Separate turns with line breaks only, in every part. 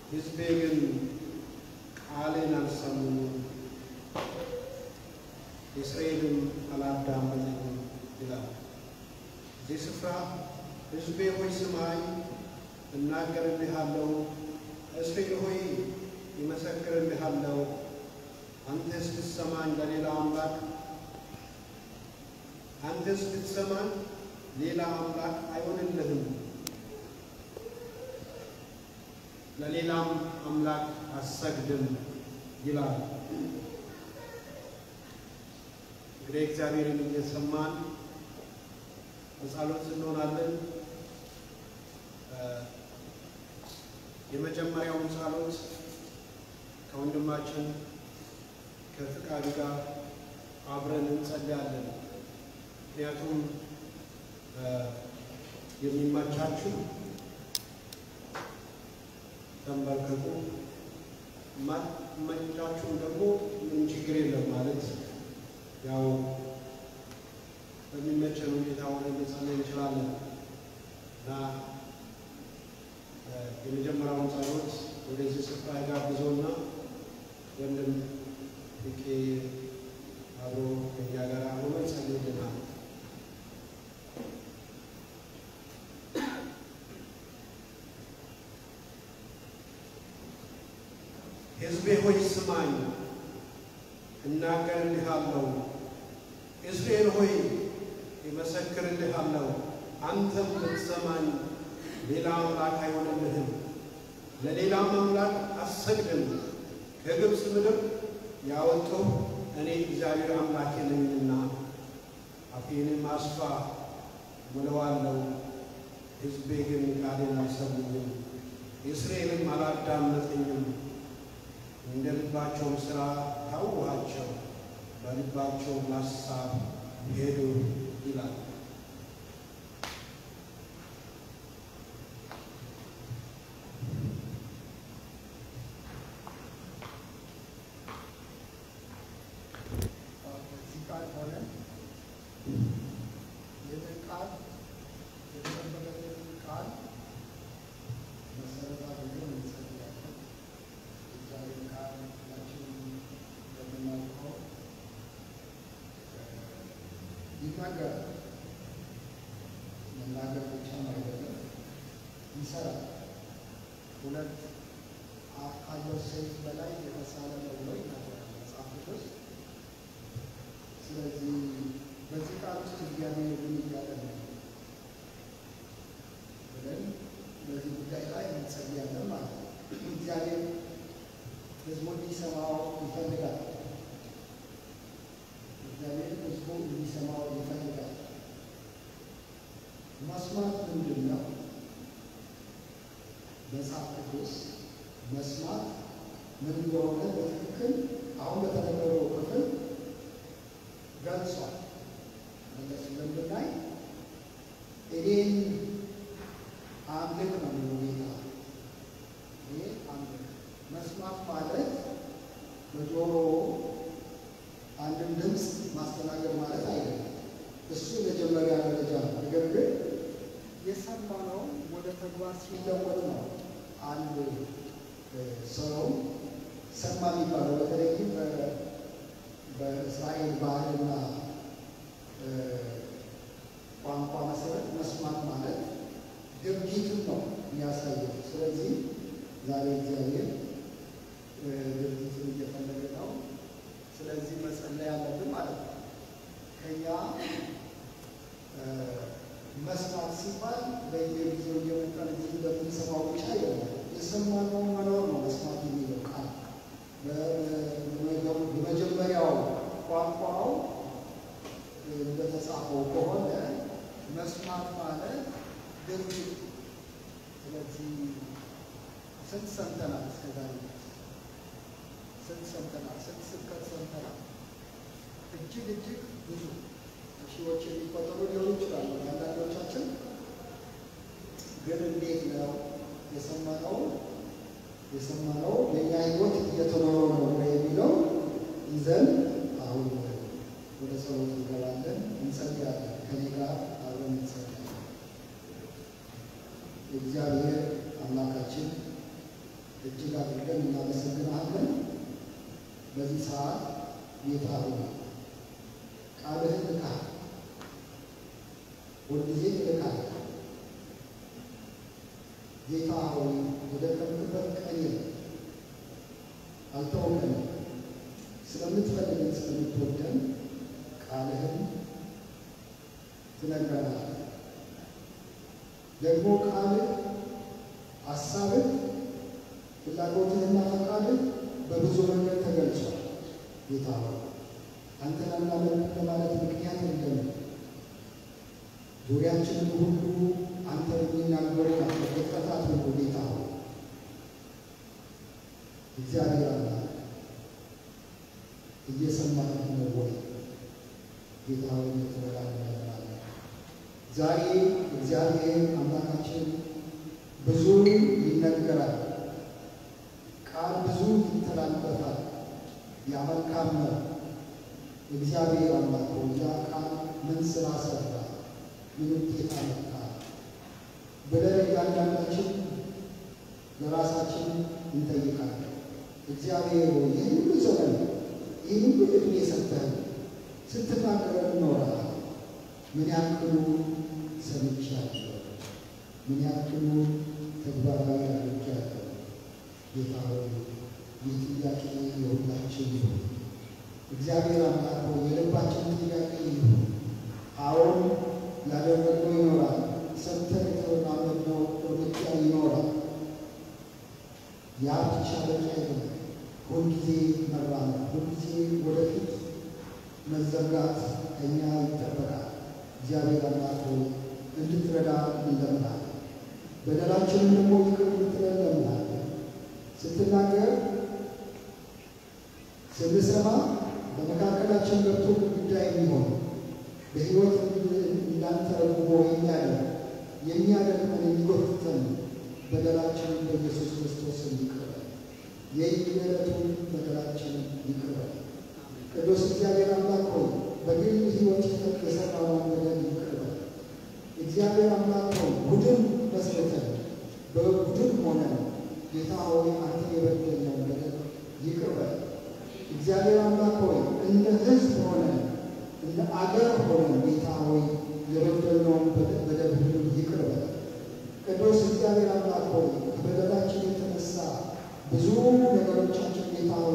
ሕዝቤ ግን ቃሌን አልሰሙም፣ እስራኤልም አላዳመጠኝም ይላል። እዚህ ስፍራ ሕዝቤ ሆይ ስማኝ፣ እናገርልሃለሁ፣ እስራኤል ሆይ ይመሰክርልሃለሁ። አንተስ ብትሰማኝ ለሌላ አምላክ አንተስ ብትሰማኝ ሌላ አምላክ አይሆንልህም፣ ለሌላም አምላክ አሰግድም ይላል። እንግዲህ እግዚአብሔርን እየሰማን በጸሎት እንሆናለን። የመጀመሪያውን ጸሎት ከወንድማችን ከፍቃዱ ጋር አብረን እንጸልያለን። ምክንያቱም የሚመቻችሁ ተንበርከኩ፣ የማይመቻችሁም ደግሞ ምን ችግር የለም ማለት ያው በሚመቸን ሁኔታ ሆነ መጸለይ እንችላለን እና የመጀመሪያውን ጸሎት ወደዚህ ስፍራ የጋብዘውና ወንድም ቄ አብሮ ከኛ ጋር ሆኖ ይጸልይልናል። ሕዝቤ ሆይ ስማኝ፣ እናገርልሃለሁ። እስራኤል ሆይ ይመሰክርልሃለሁ። አንተም ብትሰማኝ ሌላ አምላክ አይሆንልህም፣ ለሌላም አምላክ አሰግድም። ከግብፅ ምድር ያወጣሁ እኔ እግዚአብሔር አምላኬ ነኝና አፌንም አስፋ ምለዋለሁ። ሕዝቤ ግን ቃሌን አልሰሙኝም፣ እስራኤልም አላዳመጠኝም። እንደ ልባቸውም ሥራ ታውኋቸው፣ በልባቸውም ሐሳብ ሄዱ ይላል።
እዚህ ቃል ሆነ ይህንን ቃል የተጠበቀልን ቃል መሰረት አድርገን እንጸልያለን። እግዚአብሔር ቃል ሁላችንም እንደምናውቀው ይናገራል። መናገር ብቻም አይደለም፣ ይሰራል። ሁለት አፍ ካለው ሰይፍ በላይ የተሳለ ነው ብሎ ይናገራል መጽሐፍ ቅዱስ። ስለዚህ በዚህ ቃል ውስጥ እግዚአብሔር ምን እያለ ነው ብለን በዚህ ጉዳይ ላይ እንጸልያለን ማለት ነው። እግዚአብሔር ሕዝቡ እንዲሰማው ይፈልጋል። እግዚአብሔር ሕዝቡ እንዲሰማው ይፈልጋል። መስማት ምንድን ነው? መጽሐፍ ቅዱስ መስማት ምን እንደሆነ በትክክል አሁን በተነገረው ክፍል ገልጿል። መለስ ብለን ብናይ እኔን አምልክ ነው የሚለው ጌታ። እኔ አምልክ መስማት ማለት በጆሮ አንድን ድምፅ ማስተናገድ ማለት አይደለም። እሱ የመጀመሪያ ደረጃ ነው። ነገር ግን የሰማነው ወደ ተግባር ሲለወጥ ነው አንድ ሰው ሰማ የሚባለው በተለይም በእስራኤል ባህልና ቋንቋ መሰረት መስማት ማለት ድርጊትን ነው የሚያሳየው። ስለዚህ ዛሬ እግዚአብሔር ድርጊትን እየፈለገ ነው። ስለዚህ መጸለይ ያለብን ማለት ነው። ከኛ መስማት ሲባል በየጊዜው እየመጣን እዚህ እንደምንሰማው ብቻ አይደለም። የሰማነው መኖር ነው መስማት የሚለው ቃል በመጀመሪያው ቋንቋው እንደተጻፈው ከሆነ መስማት ማለት ድርጊት። ስለዚህ ስንት ሰምተናል እስከዛሬ? ስንት ሰምተናል? ስንት ስብከት ሰምተናል? እጅግ እጅግ ብዙ ሺዎች የሚቆጠሩ ሊሆኑ ይችላሉ። አንዳንዶቻችን ግን እንዴት ነው የሰማነው የሰማነው የእኛ ሕይወት እየተኖረ ነው የሚለው ይዘን አሁን ወደ ጸሎት እንገባለን፣ እንጸልያለን። ከኔ ጋር አብረን እንጸልያለን። እግዚአብሔር አምላካችን እጅግ አድርገን እናመሰግናለን። በዚህ ሰዓት ጌታ ሆይ ቃልህን ልካል፣ ሁልጊዜ ልካል። ጌታ ሆይ ወደ ቀምክበት ቀኝ አልተውከንም። ስለምትፈልገን ስለምትወደን ቃልህን ትነግረናል። ደግሞ ቃልህ ሀሳብህ ፍላጎትህና ፈቃድህ በብዙ መንገድ ተገልጿል። ጌታ ሆይ አንተን አናመልክ ለማለት ምክንያት የለም። ዙሪያችንን ሁሉ አንተ የሚናገሩ ናቸው ፍጥረታት ሁሉ ጌታ ሆይ እግዚአብሔር አምላክ እየሰማህ ነው ወይ? ጌታ ሆይ ልትረዳ እንለምናለን። ዛሬ እግዚአብሔር አምላካችን ብዙ ይነገራል፣ ቃል ብዙ ይተላለፋል። ያ መልካም ነው። እግዚአብሔር አምላክ ሆይ ያ ቃል ምን ስራ ሰራ፣ ምን ውጤት አመጣ ብለን እያንዳንዳችን ለራሳችን እንጠይቃለን። እግዚአብሔር ሆይ ይህን ሁሉ ዘመን ይህን ሁሉ ዕድሜ ሰጥተን ስትናገረን ኖረሃል። ምን ያክሉ ሰምቻለሁ፣ ምን ያክሉ ተግባራዊ አድርጌያለሁ። ጌታ ሆይ ይህ ጥያቄ የሁላችን ይሁን። እግዚአብሔር አምላክ ሆይ የልባችን ጥያቄ ይሁን። አዎን ያደረግነው ይኖራል፣ ሰምተን የተረማመድነው እርምጃ ይኖራል። ያ ብቻ በቂ አይደለም። ሁልጊዜ መራመድ፣ ሁልጊዜ ወደፊት መዘጋት ከኛ ይጠበቃል። እግዚአብሔር አምላክ ሆይ እንድትረዳ እንለምናለን። በደላችንን ደግሞ ይቅር እንድትለን እንለምናለን። ስትናገር ስንሰማ በመካከላችን ገብቶ ግድግዳ የሚሆን በሕይወት እንዳንተረጉሞ የሚያደርግ የሚያደርገን የሚጎትተን በደላችንን በኢየሱስ ክርስቶስ ይቅር በለን። የየዕለቱን በደላችንን ይቅር በለን። ቅዱስ እግዚአብሔር አምላክ ሆይ በግል ሕይወት የሰራነውን በደል ይቅር በለን። እግዚአብሔር አምላክ ሆይ ቡድን መስርተን በቡድን ሆነን ጌታ ሆይ አንተ የበደልነውን በደል ይቅር በለን። እግዚአብሔር አምላክ ሆይ እንደ ሕዝብ ሆነን እንደ አገር ሆነን ጌታ ሆይ የበደልነውን በደል ሁሉ ይቅር በለን። ቅዱስ እግዚአብሔር አምላክ ሆይ ከበደላችን የተነሳ ብዙ ነገሮቻችን ጌታ ሆይ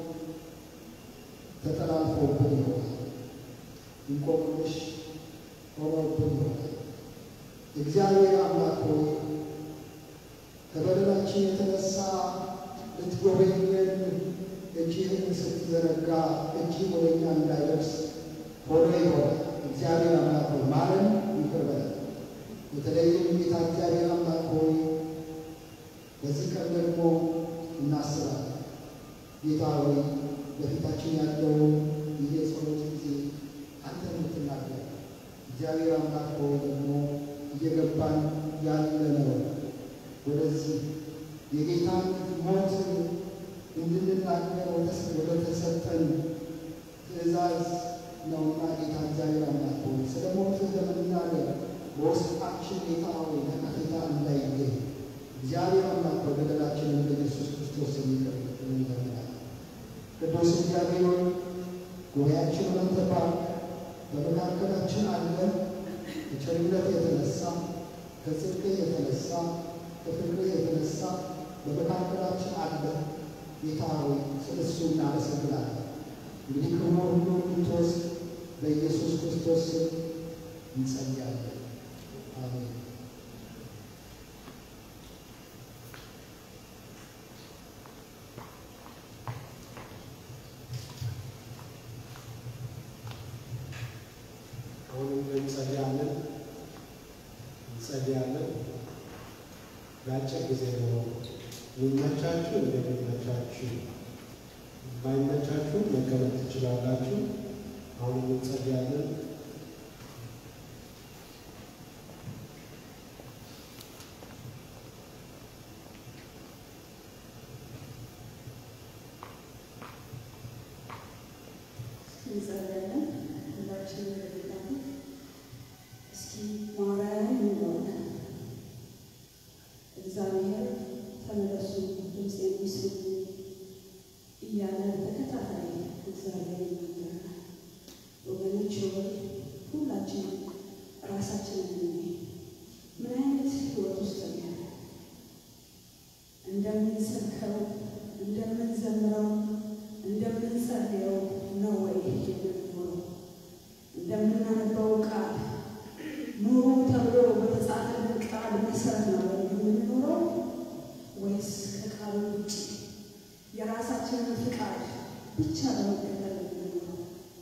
ተጠላልፈውብን ይሆናል። እንቆቅልሽ ሆነውብን ይሆናል። እግዚአብሔር አምላክ ሆይ ከበደላችን የተነሳ ልትጎበኘን እጅህን ስትዘረጋ እጅህ ወደ እኛ እንዳይደርስ ሆኖ ይሆናል። እግዚአብሔር አምላክ ሆይ ማረን፣ ይቅር በለን። በተለይም ጌታ እግዚአብሔር አምላክ ሆይ በዚህ ቀን ደግሞ እናስባለን። ጌታ ሆይ በፊታችን ያለው ይህ የጸሎት ጊዜ አንተ የምትናገር እግዚአብሔር አምላክ ሆይ ደግሞ እየገባን ያለ ነው። ወደዚህ የጌታን ሞት እንድንናገር ወደ ተሰጠን ትእዛዝ ነውና ጌታ እግዚአብሔር አምላክ ሆይ ስለ ሞትህ ለመናገር በውስጣችን ጌታ ሆይ ነቀፌታ እንዳይገኝ እግዚአብሔር አምላክ ሆይ በደላችንን በኢየሱስ ክርስቶስ የሚቀር እንለምናለን። ቅዱስ እግዚአብሔር ሆይ ጉባኤያችንን አንተ ባርክ። በመካከላችን አለ ከቸርነት የተነሳ ከጽድቅ የተነሳ ከፍቅር የተነሳ በመካከላችን አለ። ጌታ ሆይ ስለ እሱ እናመሰግናለን። እንግዲህ ክብሩ ሁሉ እንድትወስድ በኢየሱስ ክርስቶስ ስም እንጸልያለን። አሜን።
አሁንም እንጸልያለን እንጸልያለን። ለአጭር ጊዜ ነው የሚመቻችሁ፣ እንደሚመቻችሁ ባይመቻችሁ መቀመጥ ትችላላችሁ። አሁንም እንጸልያለን።
እንጸልያለን። ሁላችንም በጌታ ፊት እስኪ ማርያም እንደሆነ እግዚአብሔር ተመለሱ ድምፅ የሚስሙ እያለ በተከታታይ እግዚአብሔር ይናገራል። ወገኖች ሆይ ሁላችን ራሳችንን እንይ። ምን አይነት ህይወት ውስጥ ነው ያለ? እንደምንሰብከው፣ እንደምንዘምረው፣ እንደምንጸልየው ነው ወይ የምንኖረው? እንደምናነበው ቃል ኑሩ ተብሎ በተጻፈልን ቃል መሰረት ነው ወይ የምንኖረው ወይስ ከቃሉ ውጭ የራሳችንን ፍቃድ ብቻ በመከተል የምንኖረው?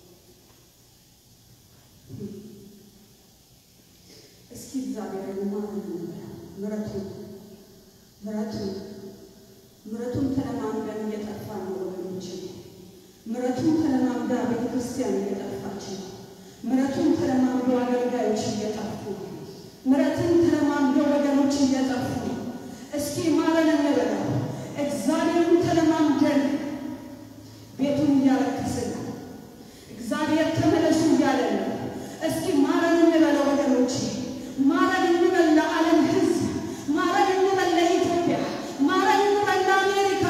እስኪ እግዚአብሔርን ማን ምረቱን ምረቱን ምረቱን ተለማምደን እየጠፋን ነው ወገኖች። ምረቱን ተለማምዳ ቤተ ክርስቲያን እየጠፋች ነው። ምረቱን ተለማምዶ አገልጋዮች እየጠፉ ነው። ምረትን ተለማምዶ ወገኖች እየጠፉ ነው። እስኪ ማረን እንበለው። እግዚአብሔርን ተለማምደን ቤቱን እያረከስን ነው። እግዚአብሔር ተመለሱ እያለ ነው። እስኪ ማረን እንበለው ወገኖች፣ ማረን እንበል ለዓለም ሕዝብ፣ ማረን እንበል ለኢትዮጵያ፣ ማረን እንበል ለአሜሪካ።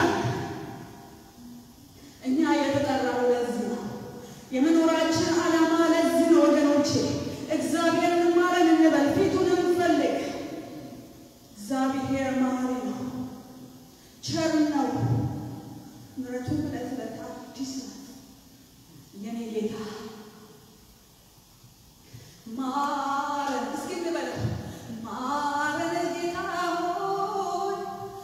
እኛ የተጠራው ለዚህ ነው። የመኖራችን ዓላማ ለዚህ ነው ወገኖቼ። እግዚአብሔርን ማረን እንበል፣ ፊቱን እንፈልግ። እግዚአብሔር መሐሪ ነው፣ ቸር ነው። ምሕረቱ ዕለት ዕለት አዲስ ናት። የኔ ጌታ ማረን፣ እስኪ እንበለው ማረን ጌታ ሆይ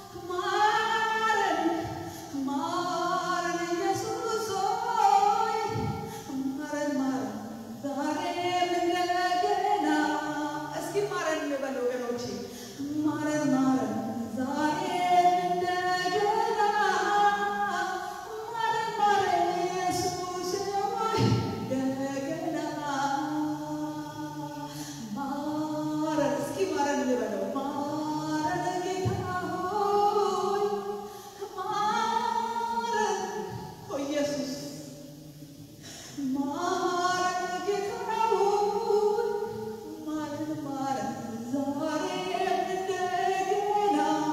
ማረን፣ ማረን ኢየሱስ ሆይ ማረን፣ ማረን ዛሬም እንደገና። እስኪ ማረን እንበል ወገኖቼ፣ ማረን፣ ማረን ዛሬም እንደገና። ማረን፣ ማረን ኢየሱስ ሆይ እንደገና ማረን እስኪ ማረን እንበለው ማረን ጌታ ሆይ ማረን ኦ ኢየሱስ ማረን ጌታ ሆይ ማረን ማረን ዛሬም እንደገና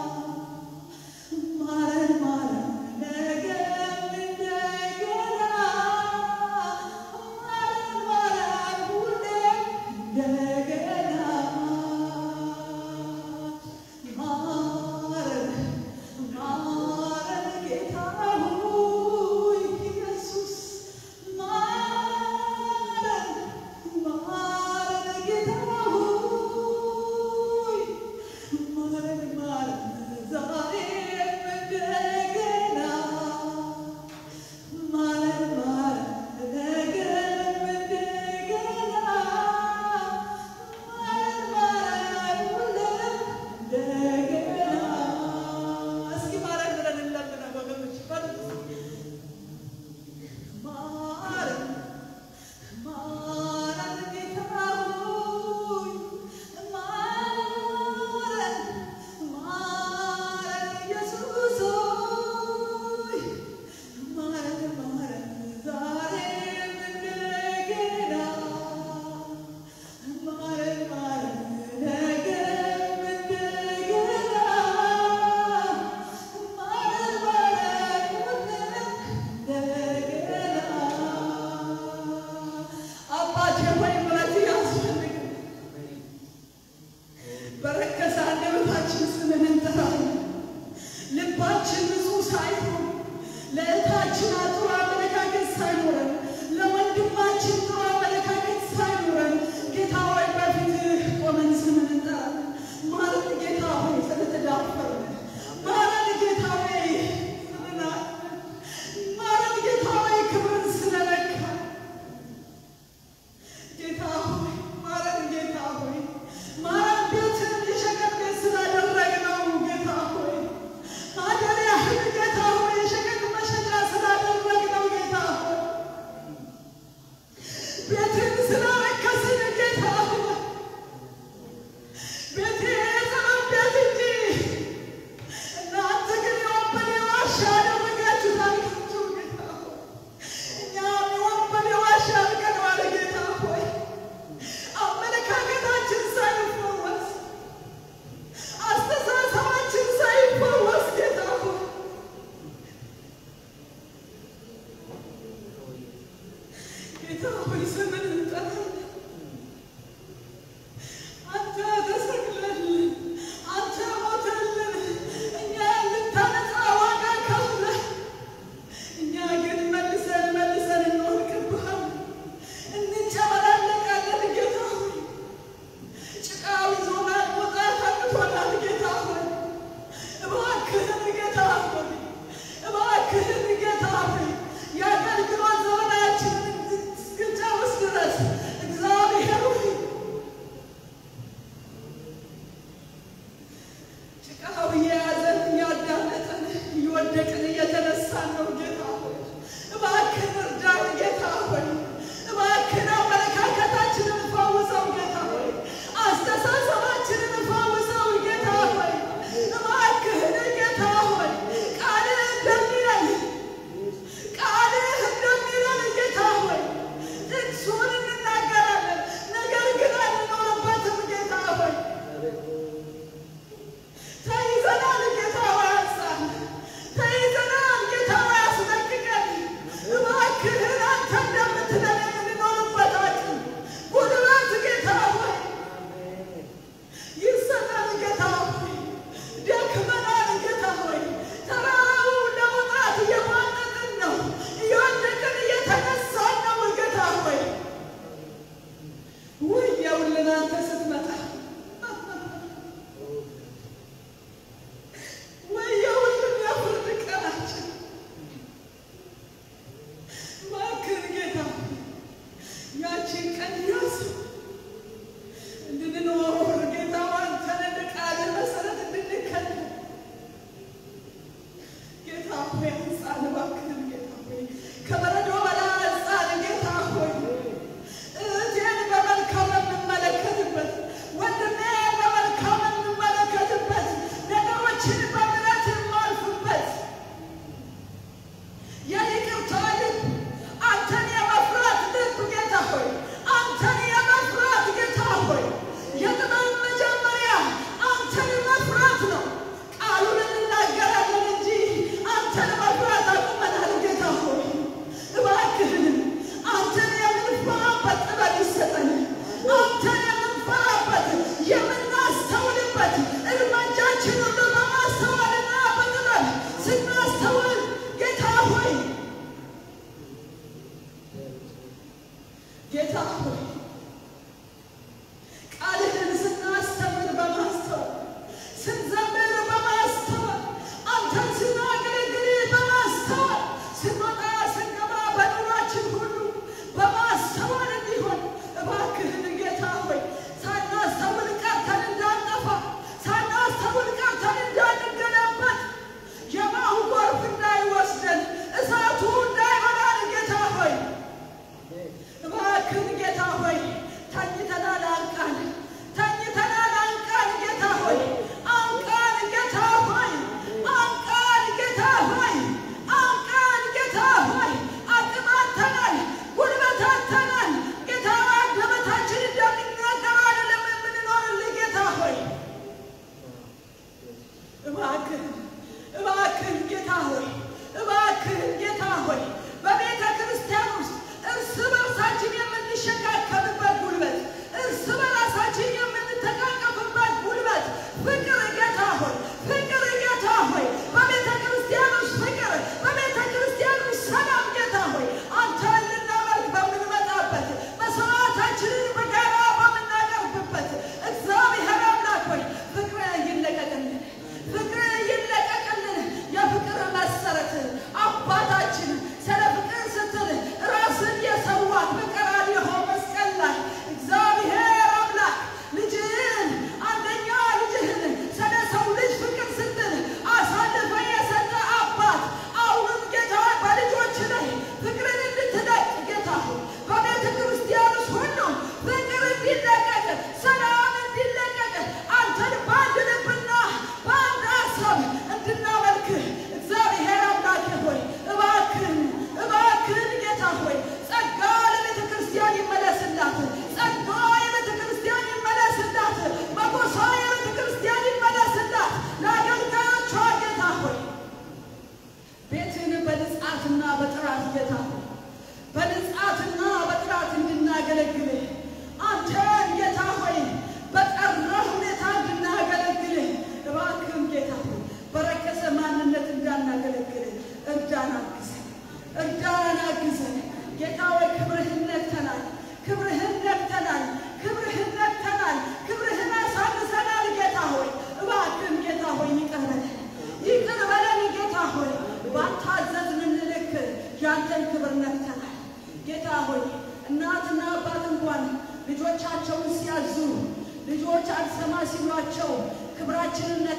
ማረን ማረን ነገም እንደገና ማረን ማረን ሁሌም እንደገና ማረን ማረን ጌታ ሆይ ኢየሱስ ማረን ማረን ጌታ ሆይ ማረን ማረን ዛሬም እንደገና ማረን ማረን ነገም እንደገና ማረን ማረን ሁሌም እንደገና እስኪ ማረን ብለን እንለምነው ወገኖች በሉ ማረን ማረን ጌታ ሆይ ማረን ማረን ቃው እየያዘን እያዳመጠን እየወደቅን እየተነሳን ነው ጌታ ሆይ እባክህን እርዳን ጌታ ሆይ እባክህን አመለካከታችንን ፈውሰው ጌታ ሆይ አስተሳሰባችንን ፈውሰው ጌታ ሆይ እባክህን ጌታ ሆይ ቃልህ እንደሚለን ቃልህ እንደሚለን ጌታ ሆይ ጥቅሱን እንናገራለን፣ ነገር ግን አንኖርበትም ጌታ ሆይ ተይዘናል ጌታ ሆይ አንሳን፣ ተይዘናል ጌታ ሆይ አስለቅቀን። እባክህን አንተ እንደምትለን የምንኖርበት አቅም ጉልበት ጌታ ሆይ ይሰጠን ጌታ ሆይ ደክመናል ጌታ ሆይ ተራራው ለመውጣት እየማነጥን ነው እየወደቅን እየተነሳን ነው ጌታ ሆይ ውየውልን አንተ ስትመጣ ወየውልን የፍርድ ቀናችን እባክህን ጌታ ሆይ ያቺን ቀን ያዝ እንድንኖር ጌታ አንተን እንደ ቃልህ መሰረት እንድንከተል ጌታ ሆይ አንጻን፣ እባክህን ጌታ ሆይ ከበረዶ በላይ አንጻን ጌታ ሆይ እህቴን በመልካም የምመለከትበት ወንድሜን በመልካም የምመለከትበት ነገሮችን በምሕረት የማልፍበት የይቅርታ ልብ አንተን የመፍራት ልብ ጌታ ሆይ አንተን የመፍራት ጌታ ሆይ የጥበብ መጀመሪያ አንተን መፍራት ነው። ቃሉን እንናገራለን እንጂ አንተን መፍራት አቁመናል። ጌታ ሆይ እባክህን አንተን የምንፈራበት ጥበብ ይሰጠን። አንተን የምንፈራበት የምናስተውልበት እርምጃችን ሁሉ በማስተዋልና በጥበብ ስናስተውል ጌታ ሆይ ጌታ ሆይ ቃልህን ስናስተምር በማስተዋል ስንዘምር በማስተዋል አንተን ስናገለግል በማስተዋል ስንወጣ ስንገባ በኑሯችን ሁሉ በማስተዋል እንዲሆን እባክህን ጌታ ሆይ ሳናስተውል ቀርተን እንዳንጠፋ ሳናስተውል ቀርተን እንዳንገለበት የማሁ ጎርፍ እንዳይወስደን እሳቱ እንዳይበላን ጌታ ሆይ እባክህን ጌታ ሆይ ተኝተናል፣ አንቃን፣ ተኝተናል፣ አንቃን ጌታ ሆይ አንቃን ጌታ ሆይ አንቃን ጌታ ሆይ አንቃን ጌታ ሆይ አቅም አጥተናል፣ ጉልበት አጥተናል ጌታ ሆይ አንደበታችን እንደሚናገር አይደለም የምንኖርልህ ጌታ ሆይ እባክህን እባክህን ጌታ ሆይ እባክህን ጌታ ሆይ በቤተ ክርስቲያን ውስጥ እርስ በርሳችን የምንሸካከምበት ጉልበት፣ እርስ በራሳችን የምንተቃቀፍበት ጉልበት፣ ፍቅር ጌታ ሆይ ፍቅር ጌታ ሆይ በቤተ ክርስቲያን ውስጥ ፍቅር፣ በቤተ ክርስቲያን ውስጥ ሰላም ጌታ ሆይ አንተን ልናመልክ በምንመጣበት መስዋዕታችንን በጋራ በምናቀርብበት እግዚአብሔር አምላክ ሆይ ፍቅር ይለቀቅልን ፍቅር ይለቀቅልን። የፍቅር መሰረት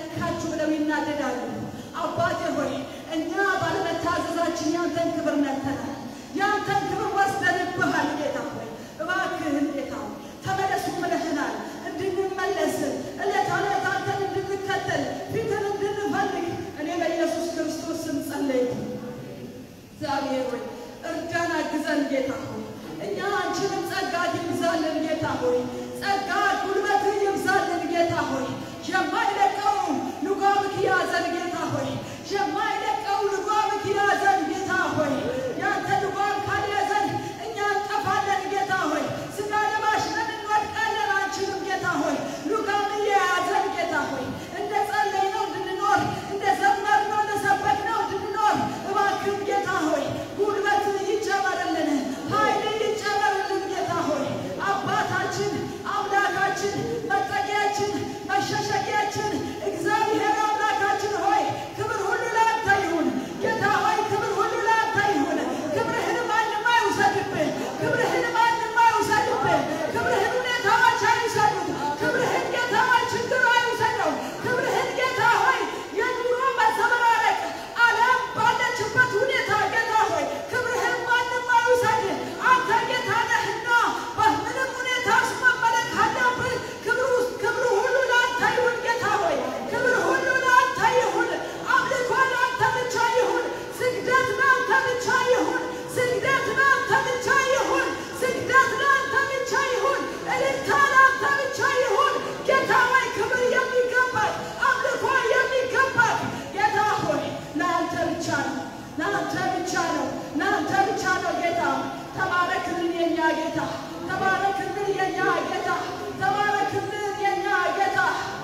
ነካችሁ ብለው ይናደዳሉ። አባቴ ሆይ እኛ ባለመታዘዛችን ያንተን ክብር ነተናል። ያንተን ክብር ወስደንብሃል። ጌታ ሆይ እባክህን ጌታ ሆይ ተመለሱ ብለህናል። እንድንመለስ ዕለት ዕለት አንተን እንድንከተል ፊትን እንድንፈልግ እኔ በኢየሱስ ክርስቶስ ስም ጸለይኩ። እግዚአብሔር ሆይ እርዳን፣ አግዘን ጌታ ሆይ እኛ አንቺንም ጸጋ ይብዛልን ጌታ ሆይ ጸጋ ጉልበት ይብዛልን ጌታ ሆይ የማይለቀው ልጓምክ ያዘን ጌታ ሆይ የማይለቀው ልጓምክ ያዘን ጌታ ሆይ ያንተ ልጓም ካልያዘን እኛ እንጠፋለን ጌታ ሆይ ስጋ ለባሽ ነን እንወድቃለን አንችልም ጌታ ሆይ ልጓም እየያዘን ጌታ ሆይ እንደ ጸለይነው እንድንኖር እንደ ዘመርነው እንደሰበክነው እንድንኖር እባክህ ጌታ ሆይ ጉልበት ይጨመርልን ኃይል ይጨመርልን ጌታ ሆይ አባታችን አምላካችን መጠጊያችን መሸሸጊያችን እግዚአብሔር አምላካችን ሆይ ክብር ሁሉ ለአንተ ይሁን ጌታ ሆይ ክብር ሁሉ ለአንተ ይሁን ክብርህን ማንም አይውሰድብህ ክብርህን ማንም አይውሰድብህ ክብርህን ሁኔታዎች አይውሰዱት ክብርህን ጌታ ሆይ ችግር አይውሰደው ክብርህን ጌታ ሆይ የኑሮ መዘበራረቅ ዓለም ባለችበት ሁኔታ ጌታ ሆይ ክብርህን ማንም አይውሰድ አንተ ጌታ ነህና በምንም ሁኔታ ውስጥ መመለክ አለብህ ክብሩ ክብሩ ሁሉ ለአንተ ይሁን ጌታ ሆይ ክብር ሁሉ ለአንተ ይሁን አምልኮ ለአንተ ብቻ ይሁን ስግደት ለአንተ ብቻ ይሁን ስግደት ለአንተ ብቻ ይሁን ስግደት ለአንተ ብቻ ይሁን እልልታ ለአንተ ብቻ ይሁን ጌታ ሆይ ክብር የሚገባል አምልኮ የሚገባል ጌታ ሆይ ለአንተ ብቻ ነው ለአንተ ብቻ ነው ለአንተ ብቻ ነው ጌታ ተባረክልን የኛ ጌታ ተባረክልን የኛ ጌታ ተባረክልን የኛ ጌታ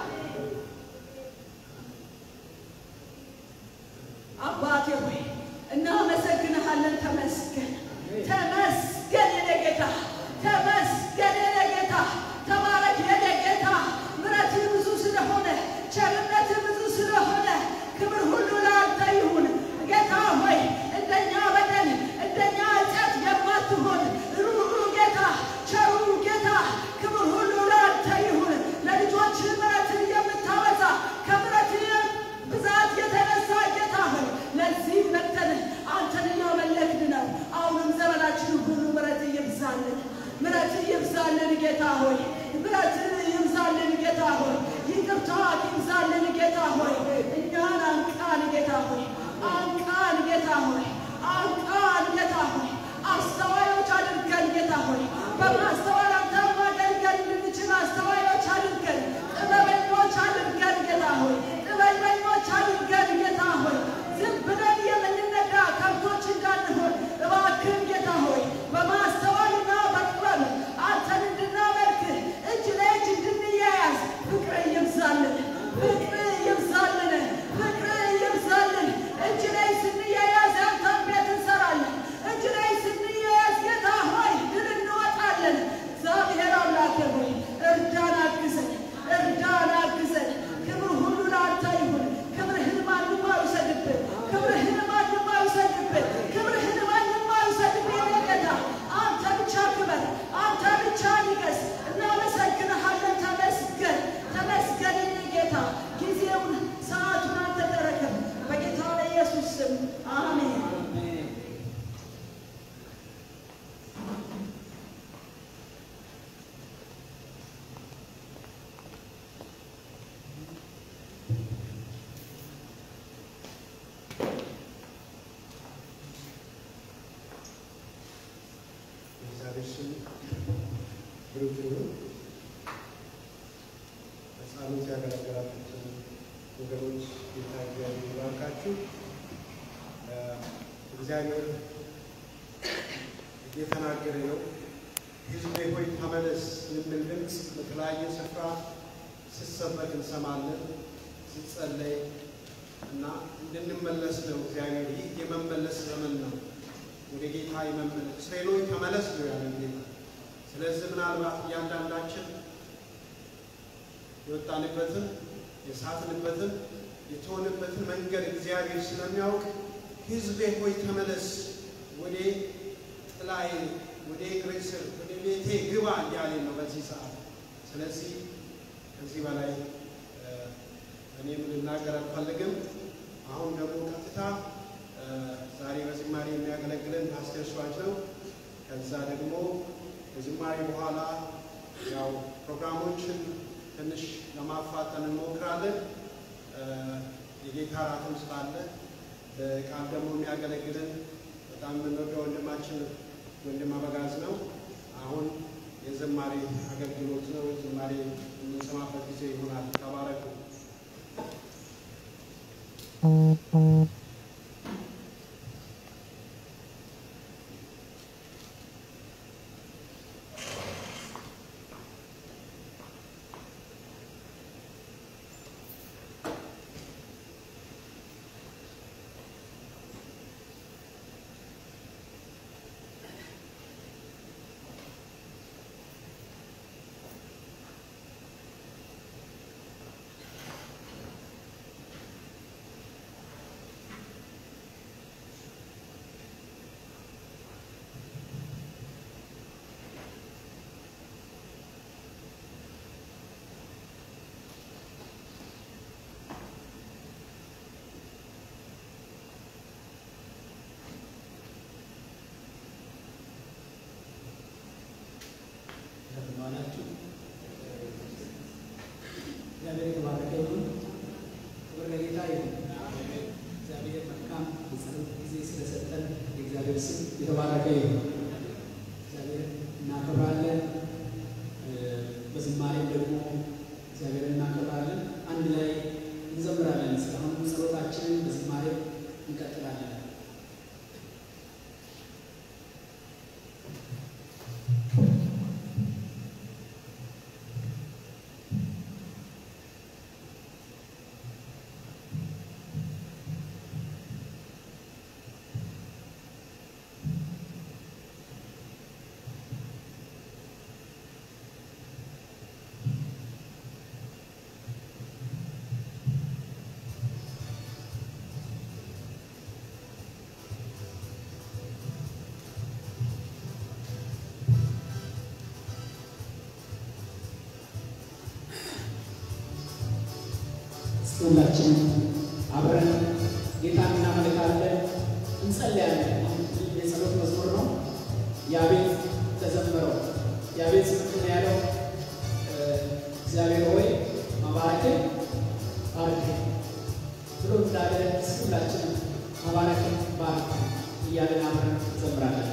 አባቴ ሆይ እናመሰግንሃለን። ተመስገን ተመስገን የኔ ጌታ ተመስገን የኔ ጌታ ተባረክ የኔ ጌታ ምሕረትህ ብዙ ስለሆነ ቸርነትህ ብዙ ስለሆነ ክብር ሁሉ ለአንተ ይሁን ጌታ ሆይ እንደኛ በደል እንደኛ ኃጢአት የማትሆን ሩሩ ጌታ ቸሩ ጌታ ክብር ሁሉ ለአንተ ይሁን ለልጆች ምሕረትን የምታበዛ ከምሕረትህ ብዛት የተነሳ ጌታ ሆይ ለዚህ መጥተን አንተን እያመለክን ነው። አሁንም ዘመናችን ሁሉ ምሕረት ይብዛልን፣ ምሕረት ይብዛልን ጌታ ሆይ ምሕረት ይብዛልን ጌታ ሆይ ይቅርታ ይብዛልን ጌታ ሆይ እኛን አንቃን ጌታ ሆይ አንቃን ጌታ ሆይ አንቃን ጌታ ሆይ አስተዋዮች አድርገን ጌታ ሆይ በማስተዋል አንተ ማገልገል እንድንችል አስተዋዮች አድርገን ጥበበኞች አድርገን ጌታ ሆይ ጥበበኞች አድርገን ጌታ ሆይ ዝም ብለን የምንነዳ ከብቶች እንዳንሆን እባክህን ጌታ ሆይ በማስተዋልና በጥበብ አንተን እንድናመልክ እጅ ለእጅ እንድንያያዝ ፍቅር ይብዛልን፣ ፍቅር ይብዛልን፣ ፍቅር ይብዛልን። እጅ ላይ ስንያያዝ ያንተን ቤት እንሰራለን። እጅ ላይ ስንያያዝ ጌታ ሆይ ድል እንወጣለን። እግዚአብሔር አምላኬ ሆይ እርዳን፣ አግዘን፣ እርዳን፣ አግዘን። ክብር ሁሉ ለአንተ ይሁን። ክብርህን ማንም አይውሰድብን። ክብርህን ማንም አይውሰድብን። ክብርህን ማንም አይውሰድብን። የኔ ጌታ አንተ ብቻ ክበር፣ አንተ ብቻ ንገስ። እናመሰግንሃለን። ተመስገን፣ ተመስገን የኔ ጌታ። ጊዜውን ሰዓቱን አንተ ተረከብ። በጌታ በኢየሱስ ስም አሜን።
እግዚአብሔር ስም ብሩክ ይሁን። በጸሎት ያገለገላችሁትን ወገኖች ጌታ እግዚአብሔር ይባርካችሁ። እ እግዚአብሔር እየተናገረ ነው። ሕዝቤ ሆይ ተመለስ የሚል ድምፅ በተለያየ ስፍራ ሲሰበክ እንሰማለን፣ ሲጸለይ እና እንድንመለስ ነው። እግዚአብሔር ይህ የመመለስ ዘመን ነው። ወደ ጌታ የመመለስ እስራኤሎች ተመለስ ነው ያለን ጌታ። ስለዚህ ምናልባት እያንዳንዳችን የወጣንበትን የሳትንበትን የተሆንበትን መንገድ እግዚአብሔር ስለሚያውቅ ሕዝቤ ሆይ ተመለስ፣ ወደ ጥላዬ፣ ወደ እግሬ ስር፣ ወደ ቤቴ ግባ እያለ ነው በዚህ ሰዓት። ስለዚህ ከዚህ በላይ እ እኔም ልናገር አልፈልግም። አሁን ደግሞ ቀጥታ እ፣ ዛሬ በዝማሬ የሚያገለግለን ፓስተር ሸዋች ነው። ከዛ ደግሞ ከዝማሬ በኋላ ያው ፕሮግራሞችን ትንሽ ለማፋጠን እንሞክራለን። እ፣ የጌታ እራትም ስላለ በቃል ደግሞ የሚያገለግለን በጣም የምንወደው ወንድማችን ወንድም አበጋዝ ነው። አሁን የዝማሬ አገልግሎት ነው። ዝማሬ የምንሰማበት ጊዜ ይሆናል። ተባረኩ።
እንደምንዋላችሁ እግዚአብሔር የተባረከ ይሁን። ክብር ለጌታ ይሁን። እግዚአብሔር መልካም የጸሎት ጊዜ ስለሰጠን የእግዚአብሔር ስም የተባረከ ይሁን። እግዚአብሔር እናከብራለን። እ፣ በዝማሬም ደግሞ እግዚአብሔር እናከብራለን። አንድ ላይ እንዘምራለን። እስካሁን ጸሎታችንን በዝማሬ እንቀጥላለን። ሁላችንም አብረን ጌታን እናመልካለን፣ እንጸልያለን። ይህ የጸሎት መዝሙር ነው። ያቤት ተዘመረው። ያቤት ምንድን ነው ያለው? እ፣ እግዚአብሔር ሆይ መባረክን ባርክ ብሎ እንዳለ ሁላችንም መባረክን ባርክ እያለን አብረን እንዘምራለን።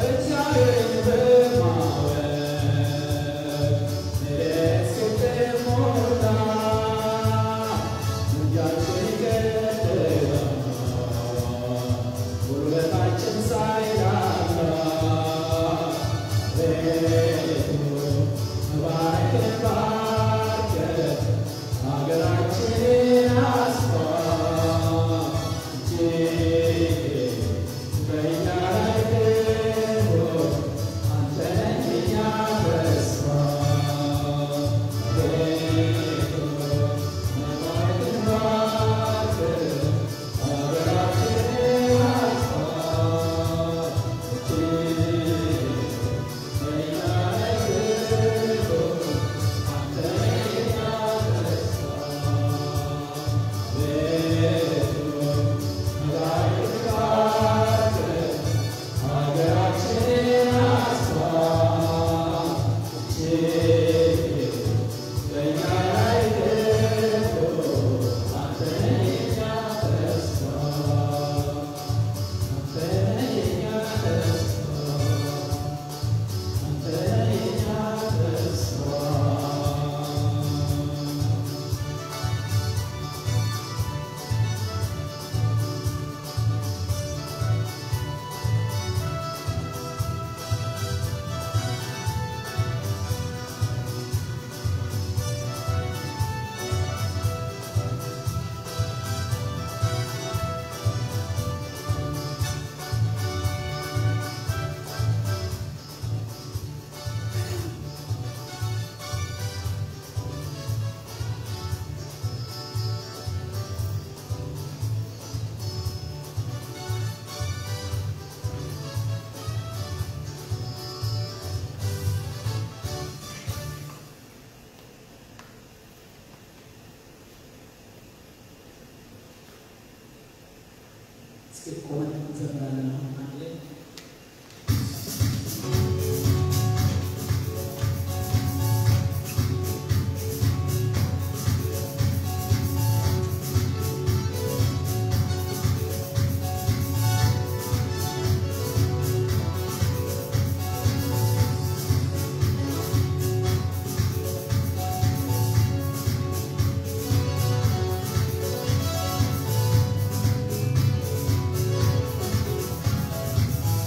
እስኪ ቆመን እንዘምራለን አሁን አንድ ላይ
♪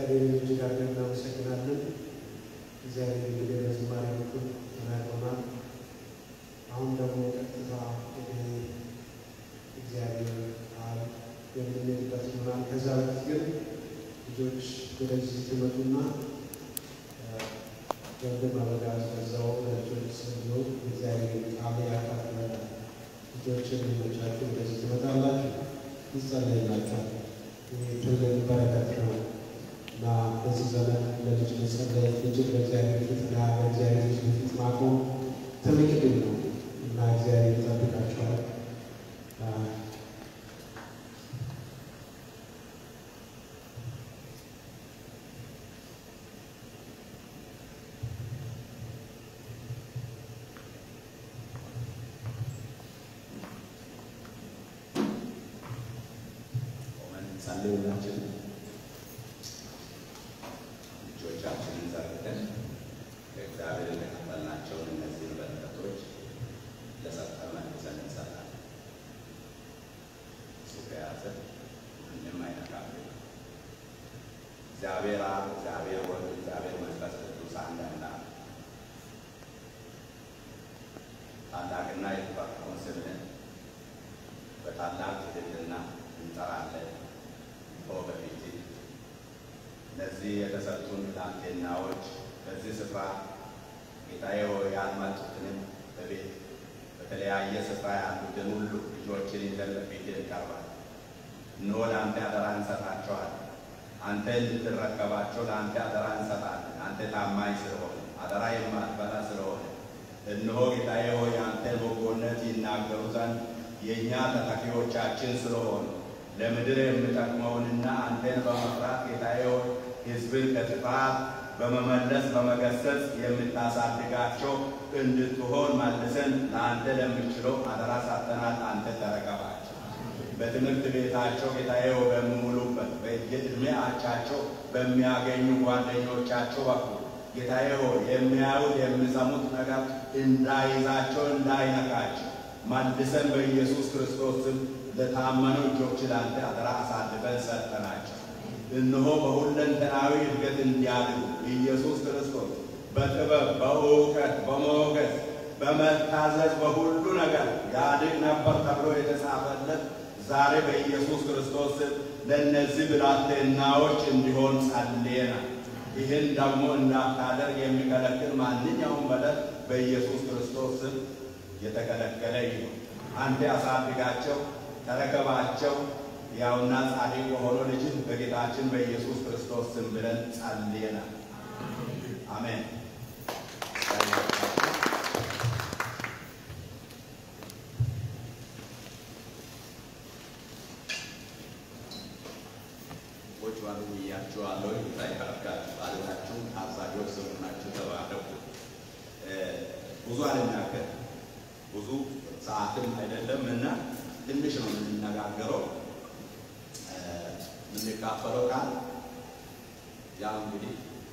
እግዚአብሔርን እጅግ አድርገን እናመሰግናለን። እግዚአብሔር እንግዲህ በዝማሬ በኩል ተናግሮናል። አሁን ደግሞ ቀጥታ ወደ እግዚአብሔር ቃል የምንሄድበት ይሆናል። ከዛ በፊት ግን ልጆች ወደዚህ ትመጡና ወንድም አበጋዝ በዛው ለልጆች እንዲሆን እግዚአብሔር ቃል ያካፍላል። ልጆችን ልጆቻችሁ ወደዚህ ትመጣላችሁ፣ ይጸለይላችኋል። ይህ ትልቅ በረከት ነው እና በዚህ ዘመን ለልጅ መጸለይ ልጅን በእግዚአብሔር ፊትና በእግዚአብሔር ልጅ ፊት ማቆም ትልቅ ድል ነው እና እግዚአብሔር ይጠብቃችኋል።
ጸልዩላችን እጆቻችንን ዘርግተን ከእግዚአብሔር የተቀበልናቸውን እነዚህን በረከቶች ለሰጠን መልሰን እንሰጣለን። እሱ ከያዘ ምንም አይነካም። እግዚአብሔር አብ፣ እግዚአብሔር ወልድ፣ እግዚአብሔር መንፈስ ቅዱስ አንድ አምላክ ታላቅና የተባረከውን ስምህን በታላቅ ትሕትና እንጠራለን። ኦ በፊት እነዚህ የተሰጡን ብላቴናዎች በዚህ ስፍራ ጌታዬ ሆይ ያልመጡትንም በቤት በተለያየ ስፍራ ያሉትን ሁሉ ልጆችን ይዘን በፊትህ እንቀርባለን። እነሆ ለአንተ አደራ እንሰጣቸዋለን። አንተ እንድትረከባቸው ለአንተ አደራ እንሰጣለን። አንተ ታማኝ ስለሆነ አደራ የማትበላ ስለሆነ እነሆ ጌታዬ ሆይ አንተን በጎነት ይናገሩ ዘንድ የእኛ ተተኪዎቻችን ስለሆኑ ለምድር የምጠቅመውንና አንተን በመፍራት ጌታዬ ሆይ ሕዝብን ከጥፋት በመመለስ በመገሰጽ የምታሳድጋቸው እንድትሆን መልሰን ለአንተ ለምችለው አደራ ሳተናል። አንተ ተረከባቸው። በትምህርት ቤታቸው ጌታዬ ሆይ በሚውሉበት በየዕድሜ አቻቸው በሚያገኙ ጓደኞቻቸው በኩል ጌታዬ ሆይ የሚያዩት የሚሰሙት ነገር እንዳይዛቸው እንዳይነካቸው መልሰን በኢየሱስ ክርስቶስ ስም ለታመኑ እጆች ላንተ አደራ አሳልፈን ሰጠናቸው። እነሆ በሁለንተናዊ እድገት እንዲያድጉ ኢየሱስ ክርስቶስ በጥበብ በእውቀት በሞገስ በመታዘዝ በሁሉ ነገር ያድግ ነበር ተብሎ የተጻፈለት ዛሬ በኢየሱስ ክርስቶስ ስም ለእነዚህ ብላቴናዎች እንዲሆን ጸልየናል። ይህን ደግሞ እንዳታደርግ የሚከለክል ማንኛውም በደል በኢየሱስ ክርስቶስ ስም የተከለከለ ይሁን። አንተ አሳድጋቸው፣ ተረከባቸው። ያውና ጻድቅ በሆነው ልጅ በጌታችን በኢየሱስ ክርስቶስ ስም ብለን ጸልየናል። አሜን። ቁጭ በሉ ብያችኋለሁ። ይባርካችሁ። ባለታችሁ አብዛኞች ስለሆናችሁ ተባረኩ። ብዙ አልናገርም ብዙ ሰዓትም አይደለም እና ትንሽ ነው የምንነጋገረው የምንካፈለው ቃል ያው እንግዲህ